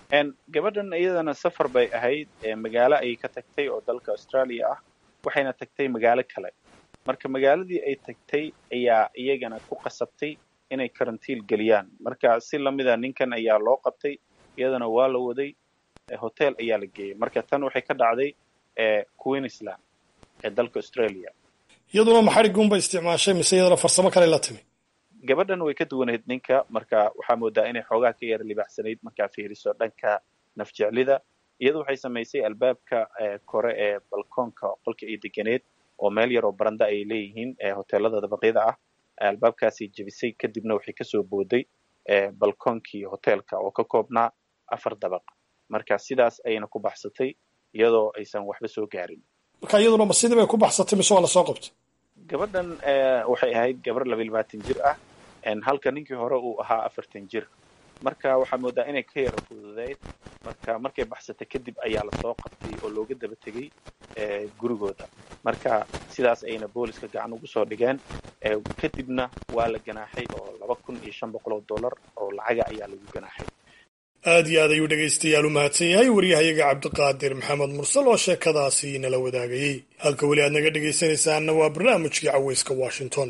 gabadhan iyadana safar bay ahayd magaalo ayay ka tagtay oo dalka australia ah waxayna tagtay magaalo kale marka magaaladii ay tagtay ayaa iyagana ku qasabtay inay karantiil geliyaan marka si lamida ninkan ayaa loo qabtay iyadana waa la waday hotel ayaa la geeyey marka tan waxay ka dhacday queensland ee dalka australia iyaduna maxariguunba isticmaashay mise iyadana farsamo kale la timi gabadhan way ka duwanayd ninka marka waxaa moodaa inay xoogaa ka yara libaxsanayd markaa fiiriso dhanka nafjeclida iyadu waxay samaysay albaabka kore ee balkoonka qolka ay deganeed oo meel yar oo baranda ay leeyihiin hoteelada dabaqyada ah albaabkaasay jebisay kadibna waxay kasoo booday balkoonkii hoteelka oo ka koobnaa afar dabaq marka sidaas ayayna ku baxsatay iyadoo aysan waxba soo gaarin marka iyaduna ma sidii bay ku baxsatay mise waa lasoo qabtay gabadhan waxay ahayd gabar laba iyo labaatan jir ah halka ninkii hore uu ahaa afartan jir marka waxaa moodaa inay ka yara fududeyd marka markay baxsatay kadib ayaa lasoo qabtay oo looga daba tegey gurigooda marka sidaas ayna booliska gacan ugu soo dhigeen kadibna waa la ganaaxay oo laba kun iyo shan boqol oo dollar oo lacaga ayaa lagu ganaaxay aad iyo aad ayuu dhegaystayaal u mahadsan yahay waryahayaga cabdiqaadir maxamed mursal oo sheekadaasi nala wadaagayey halka weli aad naga dhegaysanaysaanna waa barnaamijkii caweyska washington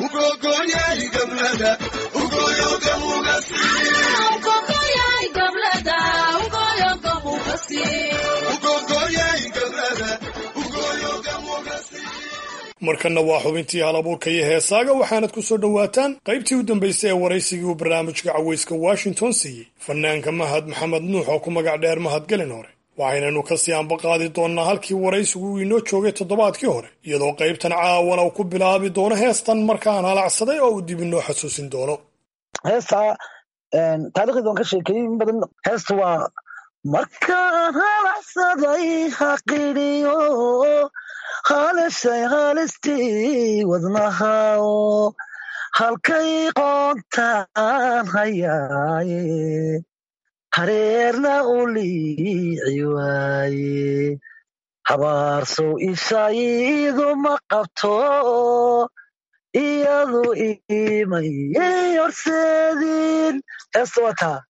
markanna waa xubintii hal abuurka iyo heesaaga waxaanad ku soo dhowaataan qaybtii u dambaysay ee waraysigii uu barnaamijka caweyska washington siiyey fanaanka mahad maxamed nuux oo ku magac dheer mahadgelin hore waxaynanu kasii ambaqaadi doonnaa halkii waraysigu uu inoo joogay toddobaadkii hore iyadoo qaybtan caawana uu ku bilaabi doono heestan markaan halacsaday oo uu dib inoo xasuusin doono heestaa taarikhdeedan ka sheekeeyey in badan heesta waa markaan halacsaday haqidhiyo halishay halistii wadnahaoo halkay qoontaan hayaaye hareerna u liici waaye habaarsow ishaydu ma qabto iyadu imayay horseedin heesta waa taa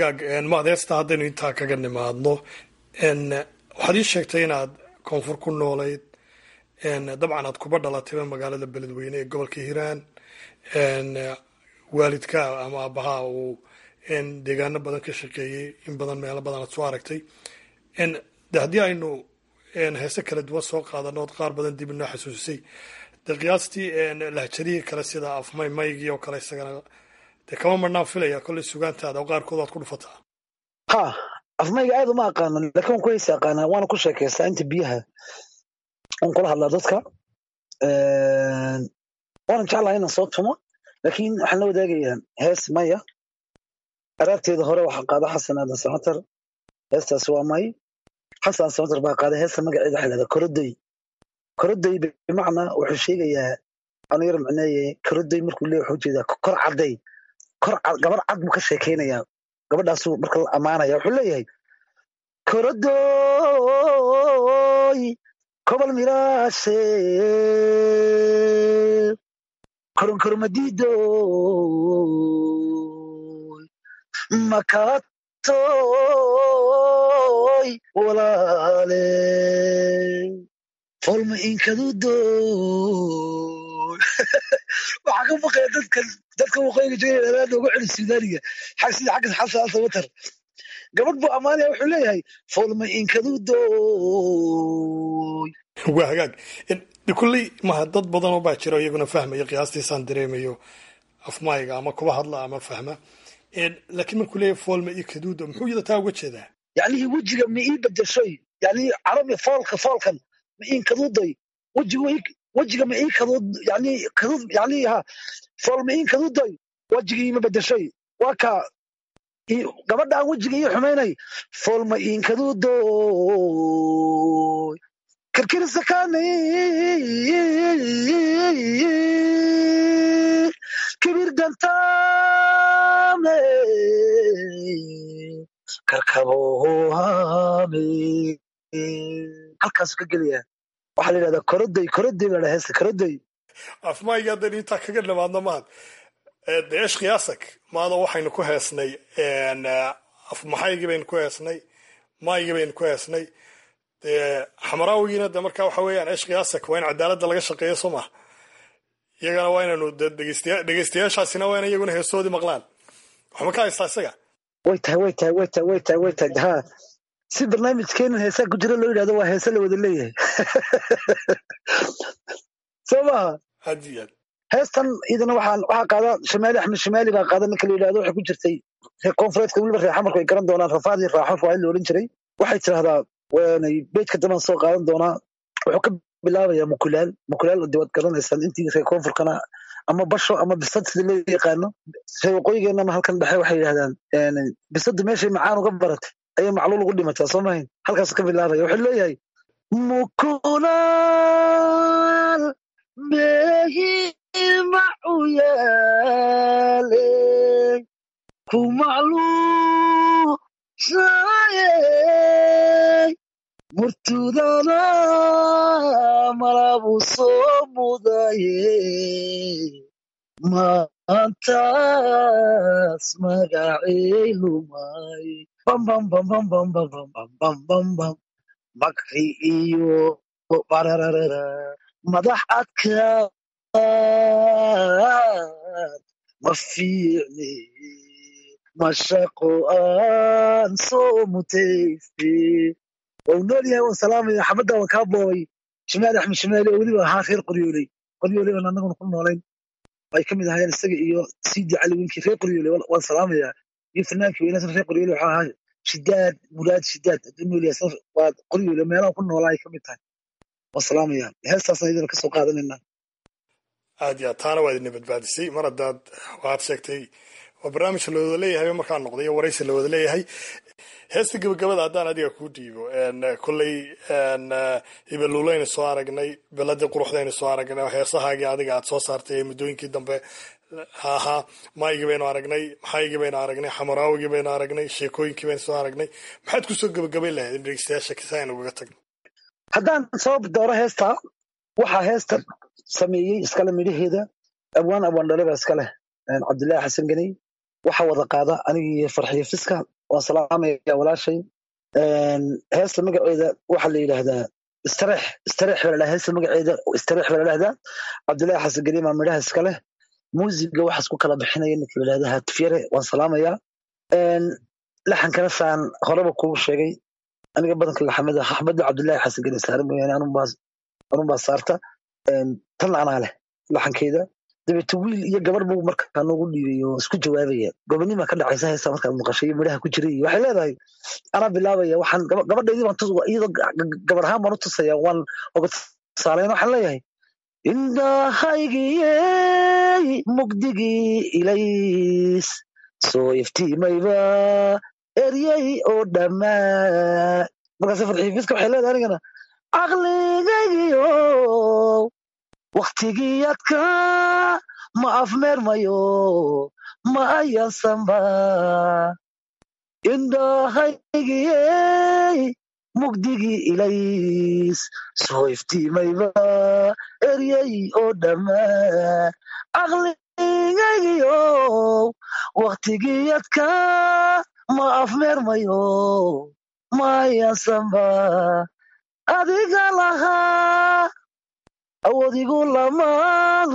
hagaag maadeesta haddaynu intaa kaga nimaadno waxaad ii sheegtay inaad koonfur ku noolayd dabcan aad kuba dhalatayba magaalada beledweyne ee gobolka hiiraan waalidka ama aabahaa uu deegaano badan ka shaqeeyey in badan meelo badan aad soo aragtay de haddii aynu heese kala duwan soo qaadano ood qaar badan dib inoo xasuusisay de qiyaastii lahjarihii kale sida afmay maygii oo kale isagana dee kama marnaan filaya kolley sugaantaada oo qaarkood waad ku dhufataa ha afmayga aad uma aqaano laakiin waan ku heesi aqaanaa waana ku sheekaystaa inta biyaha waan kula hadlaa dadka waanan jeclahay inaan soo tumo laakiin waxaan la wadaagayaa hees maya araarteeda hore waxaa qaada xasan aadan samatar heestaas waa may xasan samatar baa qaaday heesta magaceeda waxaa lahahdaa koroday koroday bimacnaa wuxuu sheegayaa anu yar micneeye koroday markuu leeyahy wuxuu jeedaa kor cadday kor gabar cad buu ka sheekaynayaa gabadhaasuu marka la ammaanaya wuxuu leeyahay korodoy kobol miraashe koronkoromadido makatoy walaale folma inkadudoy waxaa ka baqaya dadkan dadka waqooyiga jooga aad ugu celi suudaaniga sida xagga xasan samatar gabadh buu ammaanaya wuxuu leeyahay folma inkadudoy waa hagaag de kulley maha dad badanoo baa jiro iyaguna fahmaya qiyaastiisaan dareemayo afmayga ama kuba hadla ama fahma laakiin markuu leeyahay foolma iyo kaduudo muxuu yada taa uga jeedaa yacnihii wejiga ma ii bedeshoy yani carabi foolka foolkan ma iin kaduudoy wejiga wejiga ma ii kaduud yani kaduud yani ha fool ma iin kaduudoy wejigii ma bedeshoy waa kaa gabadha aan wejiga ii xumaynay fool ma iin kaduudoy kirkirsakani kibir dantame karkabohame halkaasu ka gelaya waxaa la yidhahdaa koroday koroday baa heesta koroday afmayga haddaynu intaa kaga nimaadno maad de esh khiyaasak maado waxaynu ku heesnay afmaxaygii baynu ku heesnay maygii baynu ku heesnay dee xamaraawigiina de marka waxa weeyaan esh khiyaasak waa in cadaaladda laga shaqeeyo soo maha iyagana waa inaynu dhegeystayaashaasina waa in iyaguna heesoodii maqlaan waxma ka haystaa isaga way tahay way tahay way tahay way tahay way tahay ha si barnaamijkeenan heesaa ku jira loo yidhahdo waa heese la wada leeyahay soo maha aad iyo aad heestan iyadana waxaan waxaa qaada shamaali axmed shamaali baa qaada ninka la yidhahdo waxay ku jirtay reer koonfureedka weliba reer xamarku ay garan doonaan rafaadii raaxo fawaid la odhan jiray waxay tidhahdaa waanay beejka dambaan soo qaadan doonaa wuxuu ka bilaabayaa mukulaal mukulaal de waad garanaysaan intii reer koonfurkana ama basho ama bisad sida loo yaqaano reer waqooyigeennana halkan dhexe waxay yidhahdaan bisadu meeshay macaan uga baratay ayay macluul ugu dhimataa soo mahayn halkaasu ka bilaabaya wuxuu leeyahay mukulaal meehi macuyaale ku macluushaye murtudana malabu soo mudaye maantaas magacey lumay bambambambambambambambambam makri iyo barararara madax adkaad ma fiicne mashaqo aan soo mutayste waa uu nool yahay waan salaamaya xabadda waan kaa boobay shimaali axmed shimaali oo weliba ahaa reer qoryooley qoryooley baan annaguna ku noolayn ay ka mid ahaayeen isaga iyo sidi cali winkii reer qoryooley waan salaamayaa iyo fanaankii weynaasna reer qoryooley waxaa ahaa shidaad muraad shidaad hadduu nool yahay waa qoryooley meelaha ku noolaa ay ka mid tahay waan salaamayaa heestaasna idina kasoo qaadanayna aad iyo aad taana waad idina badbaadisay mar haddaad waxaad sheegtay waa barnaamij la wada leeyahay markaa noqday iyo waraysi la wada leeyahay heesta gebagabada haddaan adiga kuu dhiibo kolley hibaluulaynu soo aragnay beladii quruxdaynu soo aragnay heesahaagii adiga aad soo saartay ee muddooyinkii dambe ahaa maygii baynu aragnay maxaygii baynu aragnay xamaraawigii baynu aragnay sheekooyinkii baynu soo aragnay maxaad kusoo gebagabayn lahayd in dhegeystayaasha kisa aynu ugaga tagno haddaan soo dooro heesta waxaa heesta sameeyey iskale midhaheeda abwaan abwaan dhale baa iska leh cabdillaahi xasan ganey waxaa wada qaada anigii farxiyo fiska waan salaamaya walaashay heesta magaceeda waxaa la yidhaahdaa istareex istareex baa ladhaha heesta magaceeda istareex baa ladhahdaa cabdullaahi xasan gariima midhaha iska leh muusiga waxaas ku kala bixinaya ninka la yidhahda hatifyare waan salaamayaa laxankana saan horeba kugu sheegay aniga badanka laxamada axmada cabdullaahi xasan gari saare mooyaane anun baa saarta tan anaa leh laxankeeda dabeete wiil iyo gabar buu markaa noogu dhiibay oo isku jawaabaya gobonima ka dhacaysa heesta markaad maqashay iyo midhaha ku jira iyo waxay leedahay anaa bilaabaya waxaan gabadhaydii baan iyadoo gabar ahaan baan u tusaya waan oga tusaalayn waxaan leeyahay indhahaygiyey mugdigii ilays soo iftiimayba eryay oo dhammaa markaase farxiifiska waxay leedahay anigana caqligaygiyo waktigiyadka ma afmeermayo ma ayaansanba indhahaygiyey mugdigii ilays soo iftiimayba eryay oo dhammaa caqligaygiyo waktigiyadka ma afmeermayo ma ayaansanba adiga lahaa awoodigu lamaan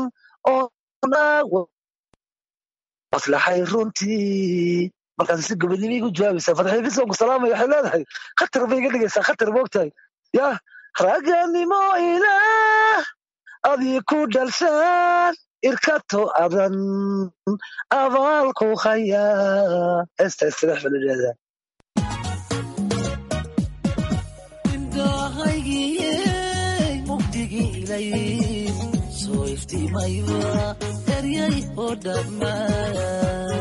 oonaaslaxay runtii markaas si gobonimo igu jawaabaysaa fadxiifisa ku salaamaya waxay leedahay khatar bay iga dhigaysaa khatar moogtahay yah ragganimo ilaah adii ku dhalshaan irkato adan abaalku hayaa heesta istireex baa la yidhahdaa soo iftiimayba eryay oo dhammaa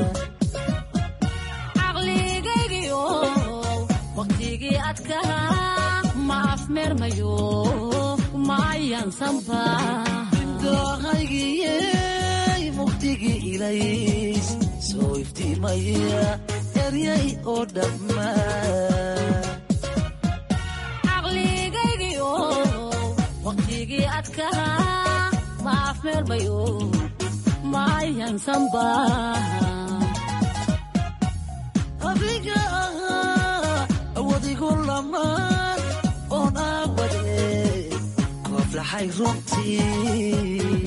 caqligaygiyo waqtigii adkaa ma afmeermayo ma ayaansanba indhahaygiyey mugdigii ilays soo iftiimaya eryay oo dhammaa caqligaygiyo waqtigii adkaa ma afmeermayo ma ayaansanba adiga ahaa awadigu lamaan oon aawade kooflaxay runtii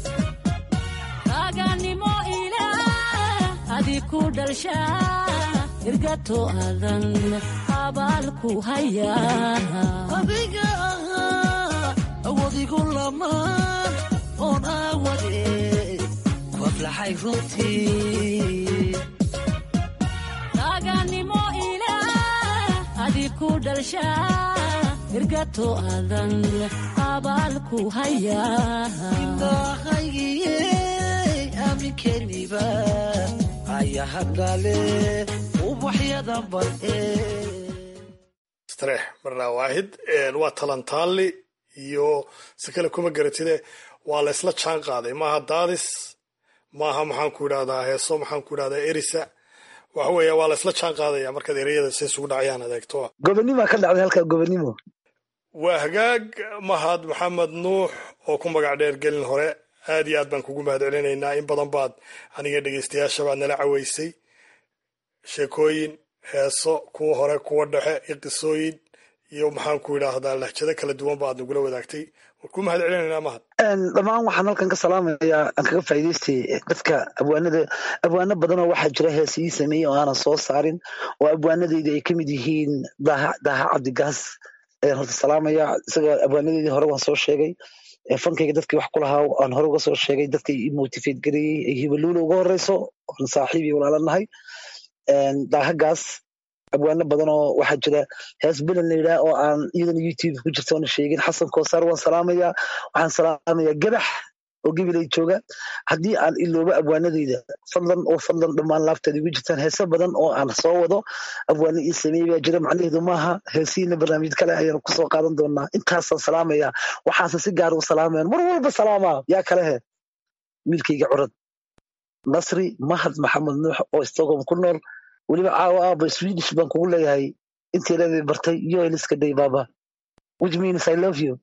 raganimo ilaah adii ku dhalshaa irgato adan abaalku hayaa adiga ahaa awadigu lamaan oon aawade kooflaxay runtii raganimo ilaah adii ku dhalshaa irgato adan abaalku hayaa indhahaygiyey aaminkeniba ayahadhale ubaxyadan bade istareex marnaa waahid waa talantaali iyo si kale kuma garatide waa la isla jaan qaaday maaha daadis maaha maxaan ku idhahdaa heeso maxaan ku idhahdaa erisa waxa weeye waa la isla jaan qaadaya markaad ereyada si isugu dhacayaan adeegto gobonima ka dhacday halkaa gobonimo waa hagaag mahad maxamed nuux oo ku magac dheer gelin hore aad iyo aad baan kugu mahad celinaynaa in badan baad aniga dhegeystayaasha baad nala caweysay sheekooyin heeso kuwa hore kuwa dhexe iyo qisooyin iyo maxaan ku idhaahdaa lahjado kala duwan ba aad nagula wadaagtay waan ku mahad celinaynaa mahad dhammaan waxaan halkan ka salaamayaa aan kaga faa'iidaystay dadka abwaanada abwaano badanoo waxaa jira heese ii sameeyey oo aanan soo saarin oo abwaanadayda ay ka mid yihiin daaha daaha cabdigaas ayaan horta salaamaya isaga abwaanadeydii hore waan soo sheegay fankayga dadkii wax ku lahaa aan hore uga soo sheegay dadkay i motivate gareeyey ay hibaluula uga horeyso aan saaxiib iyo walaalanahay daahagaas abwaano badan oo waxaa jira hees belan la yidhaha oo aan iyadana youtube ku jirta oona sheegin xasan koosaar waan salaamaya waxaan salaamaya gabax oo gabilay jooga haddii aan iloobo abwaanadeyda fadlan oo fadlan dhammaan laabteeda igu jirtaan heese badan oo aan soo wado abwaano ii sameeyey baa jira macnaheedu maaha heesihiina barnaamij kale ayaan kusoo qaadan doonaa intaasaan salaamaya waxaase si gaar u salaamayan mar walba salaamaa yaa kalehe wiilkayga curad nasri mahad maxamed nuux oo stockholm ku nool weliba caawa aaba swedish baan kugu leeyahay inteedabay bartay yoeliska day baba which means i love you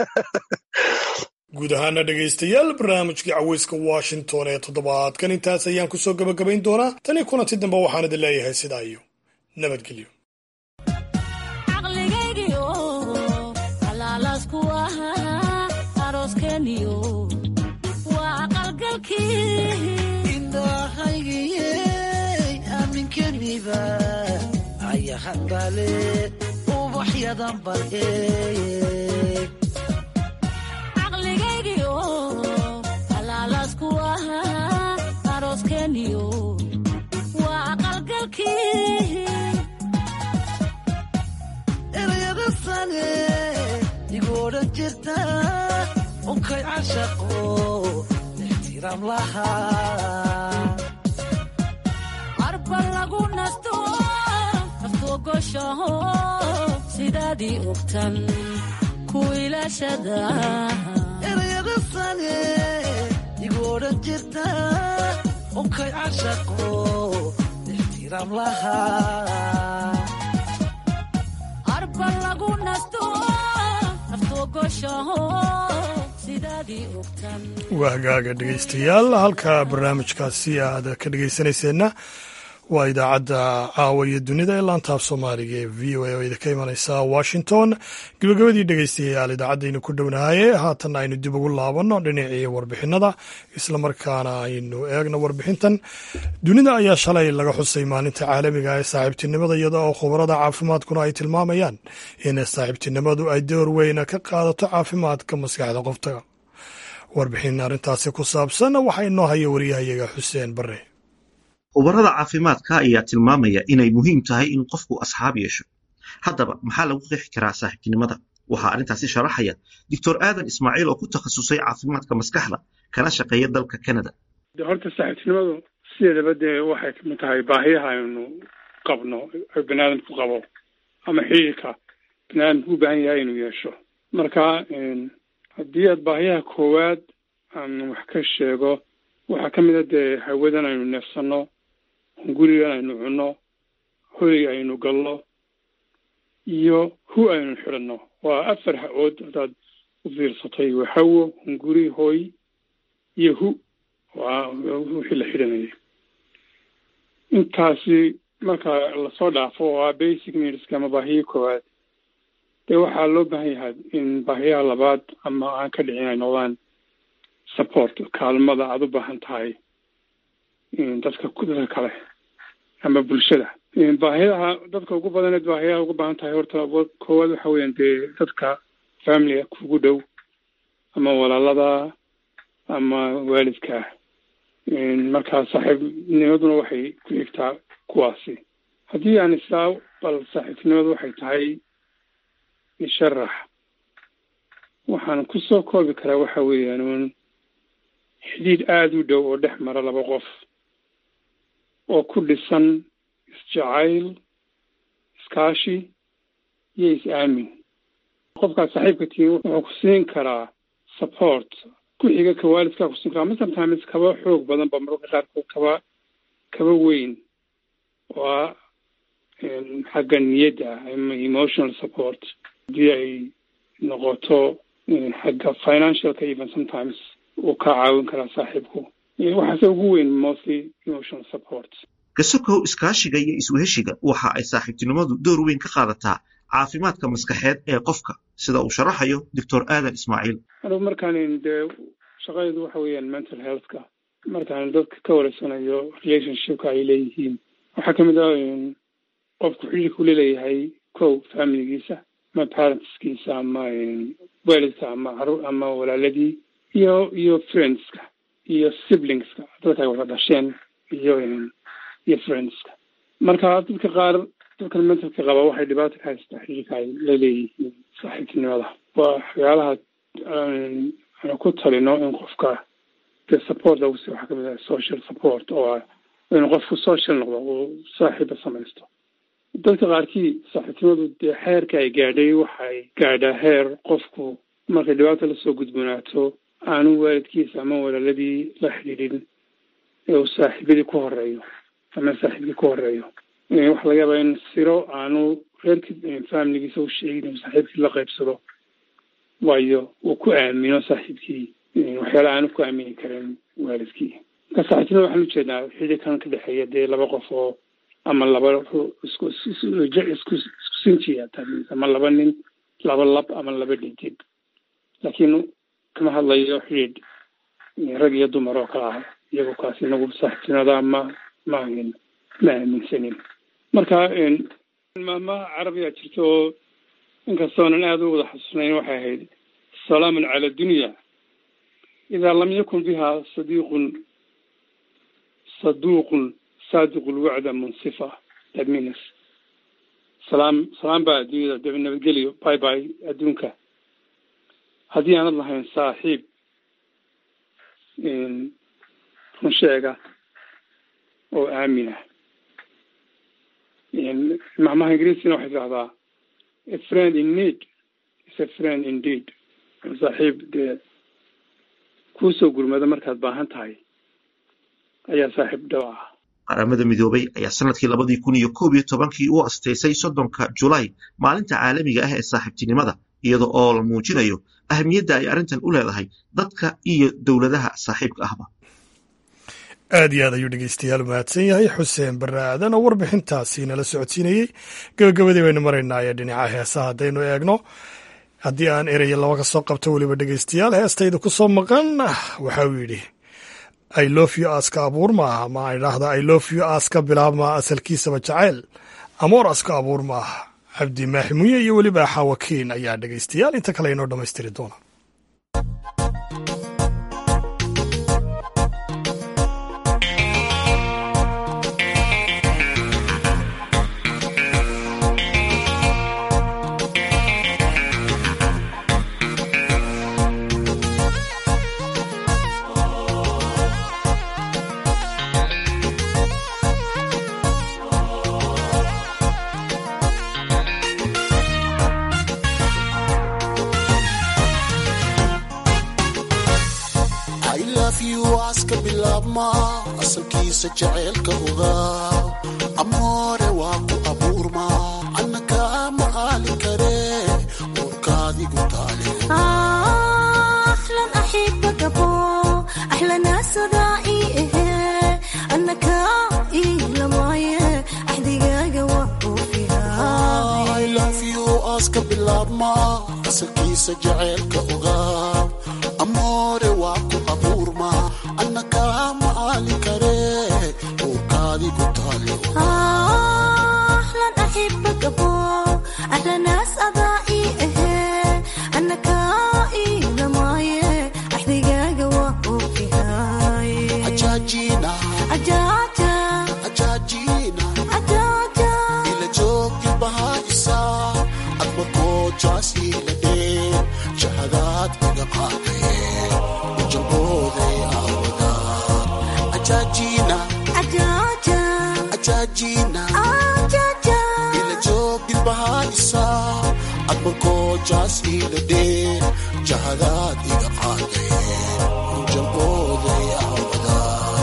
guud ahaana dhegaystayaal barnaamijkii caweyska washington ee toddobaadkan intaas ayaan kusoo gabagabayn doonaa tanii kulanti dambe waxaan idin leeyahay sidaa iyo nabadgelyo caqligaygiyo halaalasku ahaa arooskeniyo waa aqalgalkii indhahaygiyey aaminkeniba ayahan bale ubaxyadan bal eeg caqligaygiyo halaalasku ahaa arooskeniyo waa aqalgalkii erayada sane igu odhan jirta unkay cashaqo ixtiraam lahaa arba lagu nasto naftogoshaho sidaadii ogtan ku ilaashada erayada sane igu odhan jirta unkay cashaqo ixtiraam lahaa arba lagu nasto naftogoshaho sidaadii ogtan waa hagaaga dhegaystayaal halka barnaamijkaasi aad ka dhegaysanayseena waa idaacadda caawa iyo dunida ee laantaaf soomaaliga ee v o a oo idinka imanaysa washington gebagabadii dhegaystayaal idaacadaynu ku dhownahaye haatan aynu dib ugu laabanno dhinacii warbixinada islamarkaana aynu eegno warbixintan dunida ayaa shalay laga xusay maalinta caalamiga ee saaxiibtinimada iyada oo khubarada caafimaadkuna ay tilmaamayaan in saaxiibtinimadu ay door weyn ka qaadato caafimaadka maskaxda qofta warbixin arrintaasi ku saabsan waxaa inoo haya wariyahayaga xuseen bare khubarada caafimaadka ayaa tilmaamaya inay muhiim tahay in qofku asxaab yeesho haddaba maxaa lagu qeexi karaa saaxiibtinimada waxaa arrintaasi sharaxaya doctor aadan ismaaciil oo ku takhasusay caafimaadka maskaxda kana shaqeeya dalka canada de horta saaxiibtinimadu sideedaba dee waxay kamid tahay baahiyaha aynu qabno oo baniaadamku qabo ama xiriirka baniaadamku u baahan yahay inuu yeesho marka haddii aad baahiyaha koowaad aan wax ka sheego waxaa ka mid a dee hawadan aynu neefsanno gurigan aynu cunno hoyga aynu galno iyo hu aynu xidhanno waa afar ha-ood haddaad u fiirsatay waa hawo hunguri hoy iyo hu waa wixii la xidhanayay intaasi marka lasoo dhaafo waa basic needska ama baahiyii koowaad dee waxaa loo baahan yahay in baahiyaha labaad ama aan ka dhicin ay noqdaan support kaalmada aada u baahan tahay dadka dadka kale ama bulshada baahiyaha dadka ugu badaneed baahiyaha ugu baahan tahay horta koowaad waxa weeyaan dee dadka familiga kugu dhow ama walaalada ama waalidka markaa saaxiibnimaduna waxay ku xigtaa kuwaasi haddii aan isaa bal saaxiibtinimadu waxay tahay isharax waxaan kusoo koobi karaa waxa weeyaan un xidhiidh aada u dhow oo dhex mara laba qof oo ku dhisan isjacayl iskaashi iyo is-aamin qofkaad saaxiibka tihiin wuxuu ku siin karaa support ku xiga ka waalidkaa ku siin karaa ma sometimes kaba xoog badan ba mararka qaarkood kaba kaba weyn oo ah xagga niyadda ama emotional support haddii ay noqoto xagga financialka even sometimes uu ka caawin karaa saaxiibku waxaase ugu weyn mostly emotional support kasokow iskaashiga iyo isweheshiga waxa ay saaxiibtinimadu door weyn ka qaadataa caafimaadka maskaxeed ee qofka sida uu sharaxayo doctor aadan ismaaciil anugu markaan dee shaqadeedu waxa weeyaan mental healthka markaan dadka ka wareysanayo relationshipka ay leeyihiin waxaa kamid ah qofku xidhiirku laleeyahay kow familigiisa ama parentskiisa ama waalidka ama caruur ama walaaladii iyo iyo friendska iyo siblingska dadka ay wada dhasheen iyo iyo friendska marka dadka qaar dadkan mentalka qaba waxay dhibaata ka haystaa xidhiirka ay la leeyihiin saaxiibtinimada waa waxyaalaha aanu ku talino in qofka de support lagu si waxaa kamid ah social support oo ah inuu qofku social noqdo uu saaxiiba samaysto dadka qaarkii saaxiibtinimadu dee xeerka ay gaadhay waxay gaadhaa heer qofku markay dhibaata lasoo gudboonaato aanu waalidkiisa ama walaaladii la xidhiidhin ee uu saaxiibadii ku horeeyo ama saaxiibkii ku horeeyo waxaa laga yaabaa in siro aanu reerkii familigiisa u sheegin inuu saaxiibkii la qaybsado waayo uu ku aamino saaxiibkii waxyaala aanu ku aamini karin waalidkii marka saaxiibtinimada waxaan ujeednaa xidhiirkan ka dhexeeya dee laba qof oo ama laba isku isku sinjiya tamis ama laba nin laba lab ama laba dhintid laakiin kama hadlayo xidhiidh rag iyo dumar oo kala ah iyagoo kaas inagu saaxiibtinada ma ma ahin ma aaminsanin marka maama carabiga jirta oo inkastoonan aada u wada xasuusnayn waxay ahayd salaamun cala dunya idaa lam yakun biha sadiiqun saduuqun saadiqu lwacda munsifa that means salaam salaam baa adduunyada daba nabadgeliyo bye bye adduunka haddii aanad lahayn saaxiib run sheega oo aamina macmaha ingiriisina waxay tidahdaa a friend in need is a friend indeed saaxiib dee kuusoo gurmada markaad baahan tahay ayaa saaxiib dhaw ah qaramada midoobay ayaa sanadkii labadii kun iyo koob iyo tobankii u asteysay soddonka julaay maalinta caalamiga ah ee saaxiibtinimada iyada oo la muujinayo ahamiyadda ay arrintan u leedahay dadka iyo dowladaha saaxiibka ahba aad iyo aad ayuu dhegeystayaal mahadsan yahay xuseen barre aadan oo warbixintaasi nala socodsiinayey gabagabadii baynu maraynaa ee dhinaca heesaha haddaynu eegno haddii aan eraya laba ka soo qabto weliba dhegeystayaal heestayda ku soo maqan waxa uu yidhi i lof you aska abuur maaha ma idhaahda i lof you aska bilaabma asalkiisaba jacayl amoor aska abuur maaha cabdi maaximuye iyo weliba xaawakiin ayaa dhegeystayaal inta kale inoo dhammaystiri doona asalkiisa jaceylka ogaa amoore waa ku abuurma anna kaa macaali kare uurkaadigu taale aska bilaabma asalkiisa jaceylka ogaa amoore waa ku abuurma anna kaa macaali kare uurkaadigu taale ila joogti bahaisa admarkoo jaas ila dhee jahadaad iga qaadaye ujalbooday aawada ajaajina ajaajina ila joogti bahaisa admarkoo jaas ila dhee jahadaad iga qaadaye ujalbooday aawada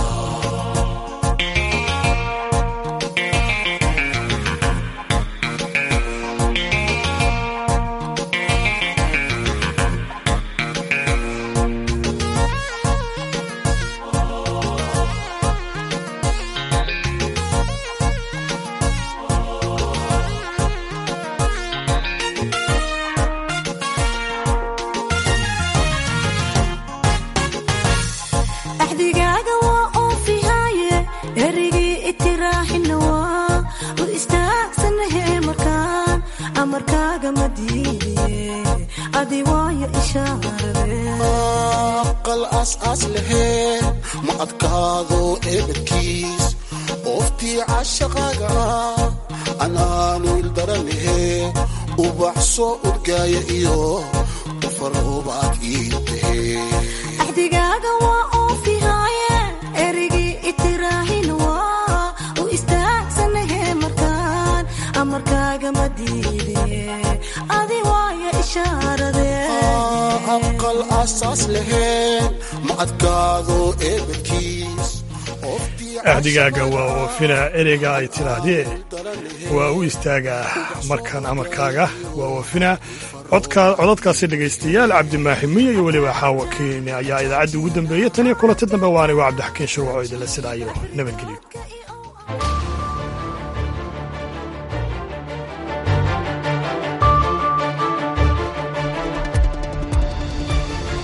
axdigaaga waa oofihaaye erigii itiraaxina waa u istaagsanahe markaan amarkaaga ma diidiye adi waayo aqal aas-aas laheen ma adkaado eebadkiis ooftii cashaqaaga ah anaanu ildaranahe ubax soo udgaaya iyo ufaroobaad ii tahe axdigaaga waa oofihaaye erigii itiraaxina waa u istaagsanahe markaan amarkaaga ma diidiye adi waayo ishaarade aqal aasaas laheen ma adkaado eebadkiis axdigaaga waa oofina ereyga ay tidhaahdee waa u istaagaa markaan amarkaaga waa oofina codadkaasi dhegaystayaal cabdimaaxi miyo iyo weliba xaawakiin ayaa idaacadda ugu dambeeyey tan iyo kulanta dambe waanigo cabdixakiin shuruuco idinla sidaayo nabadgelyo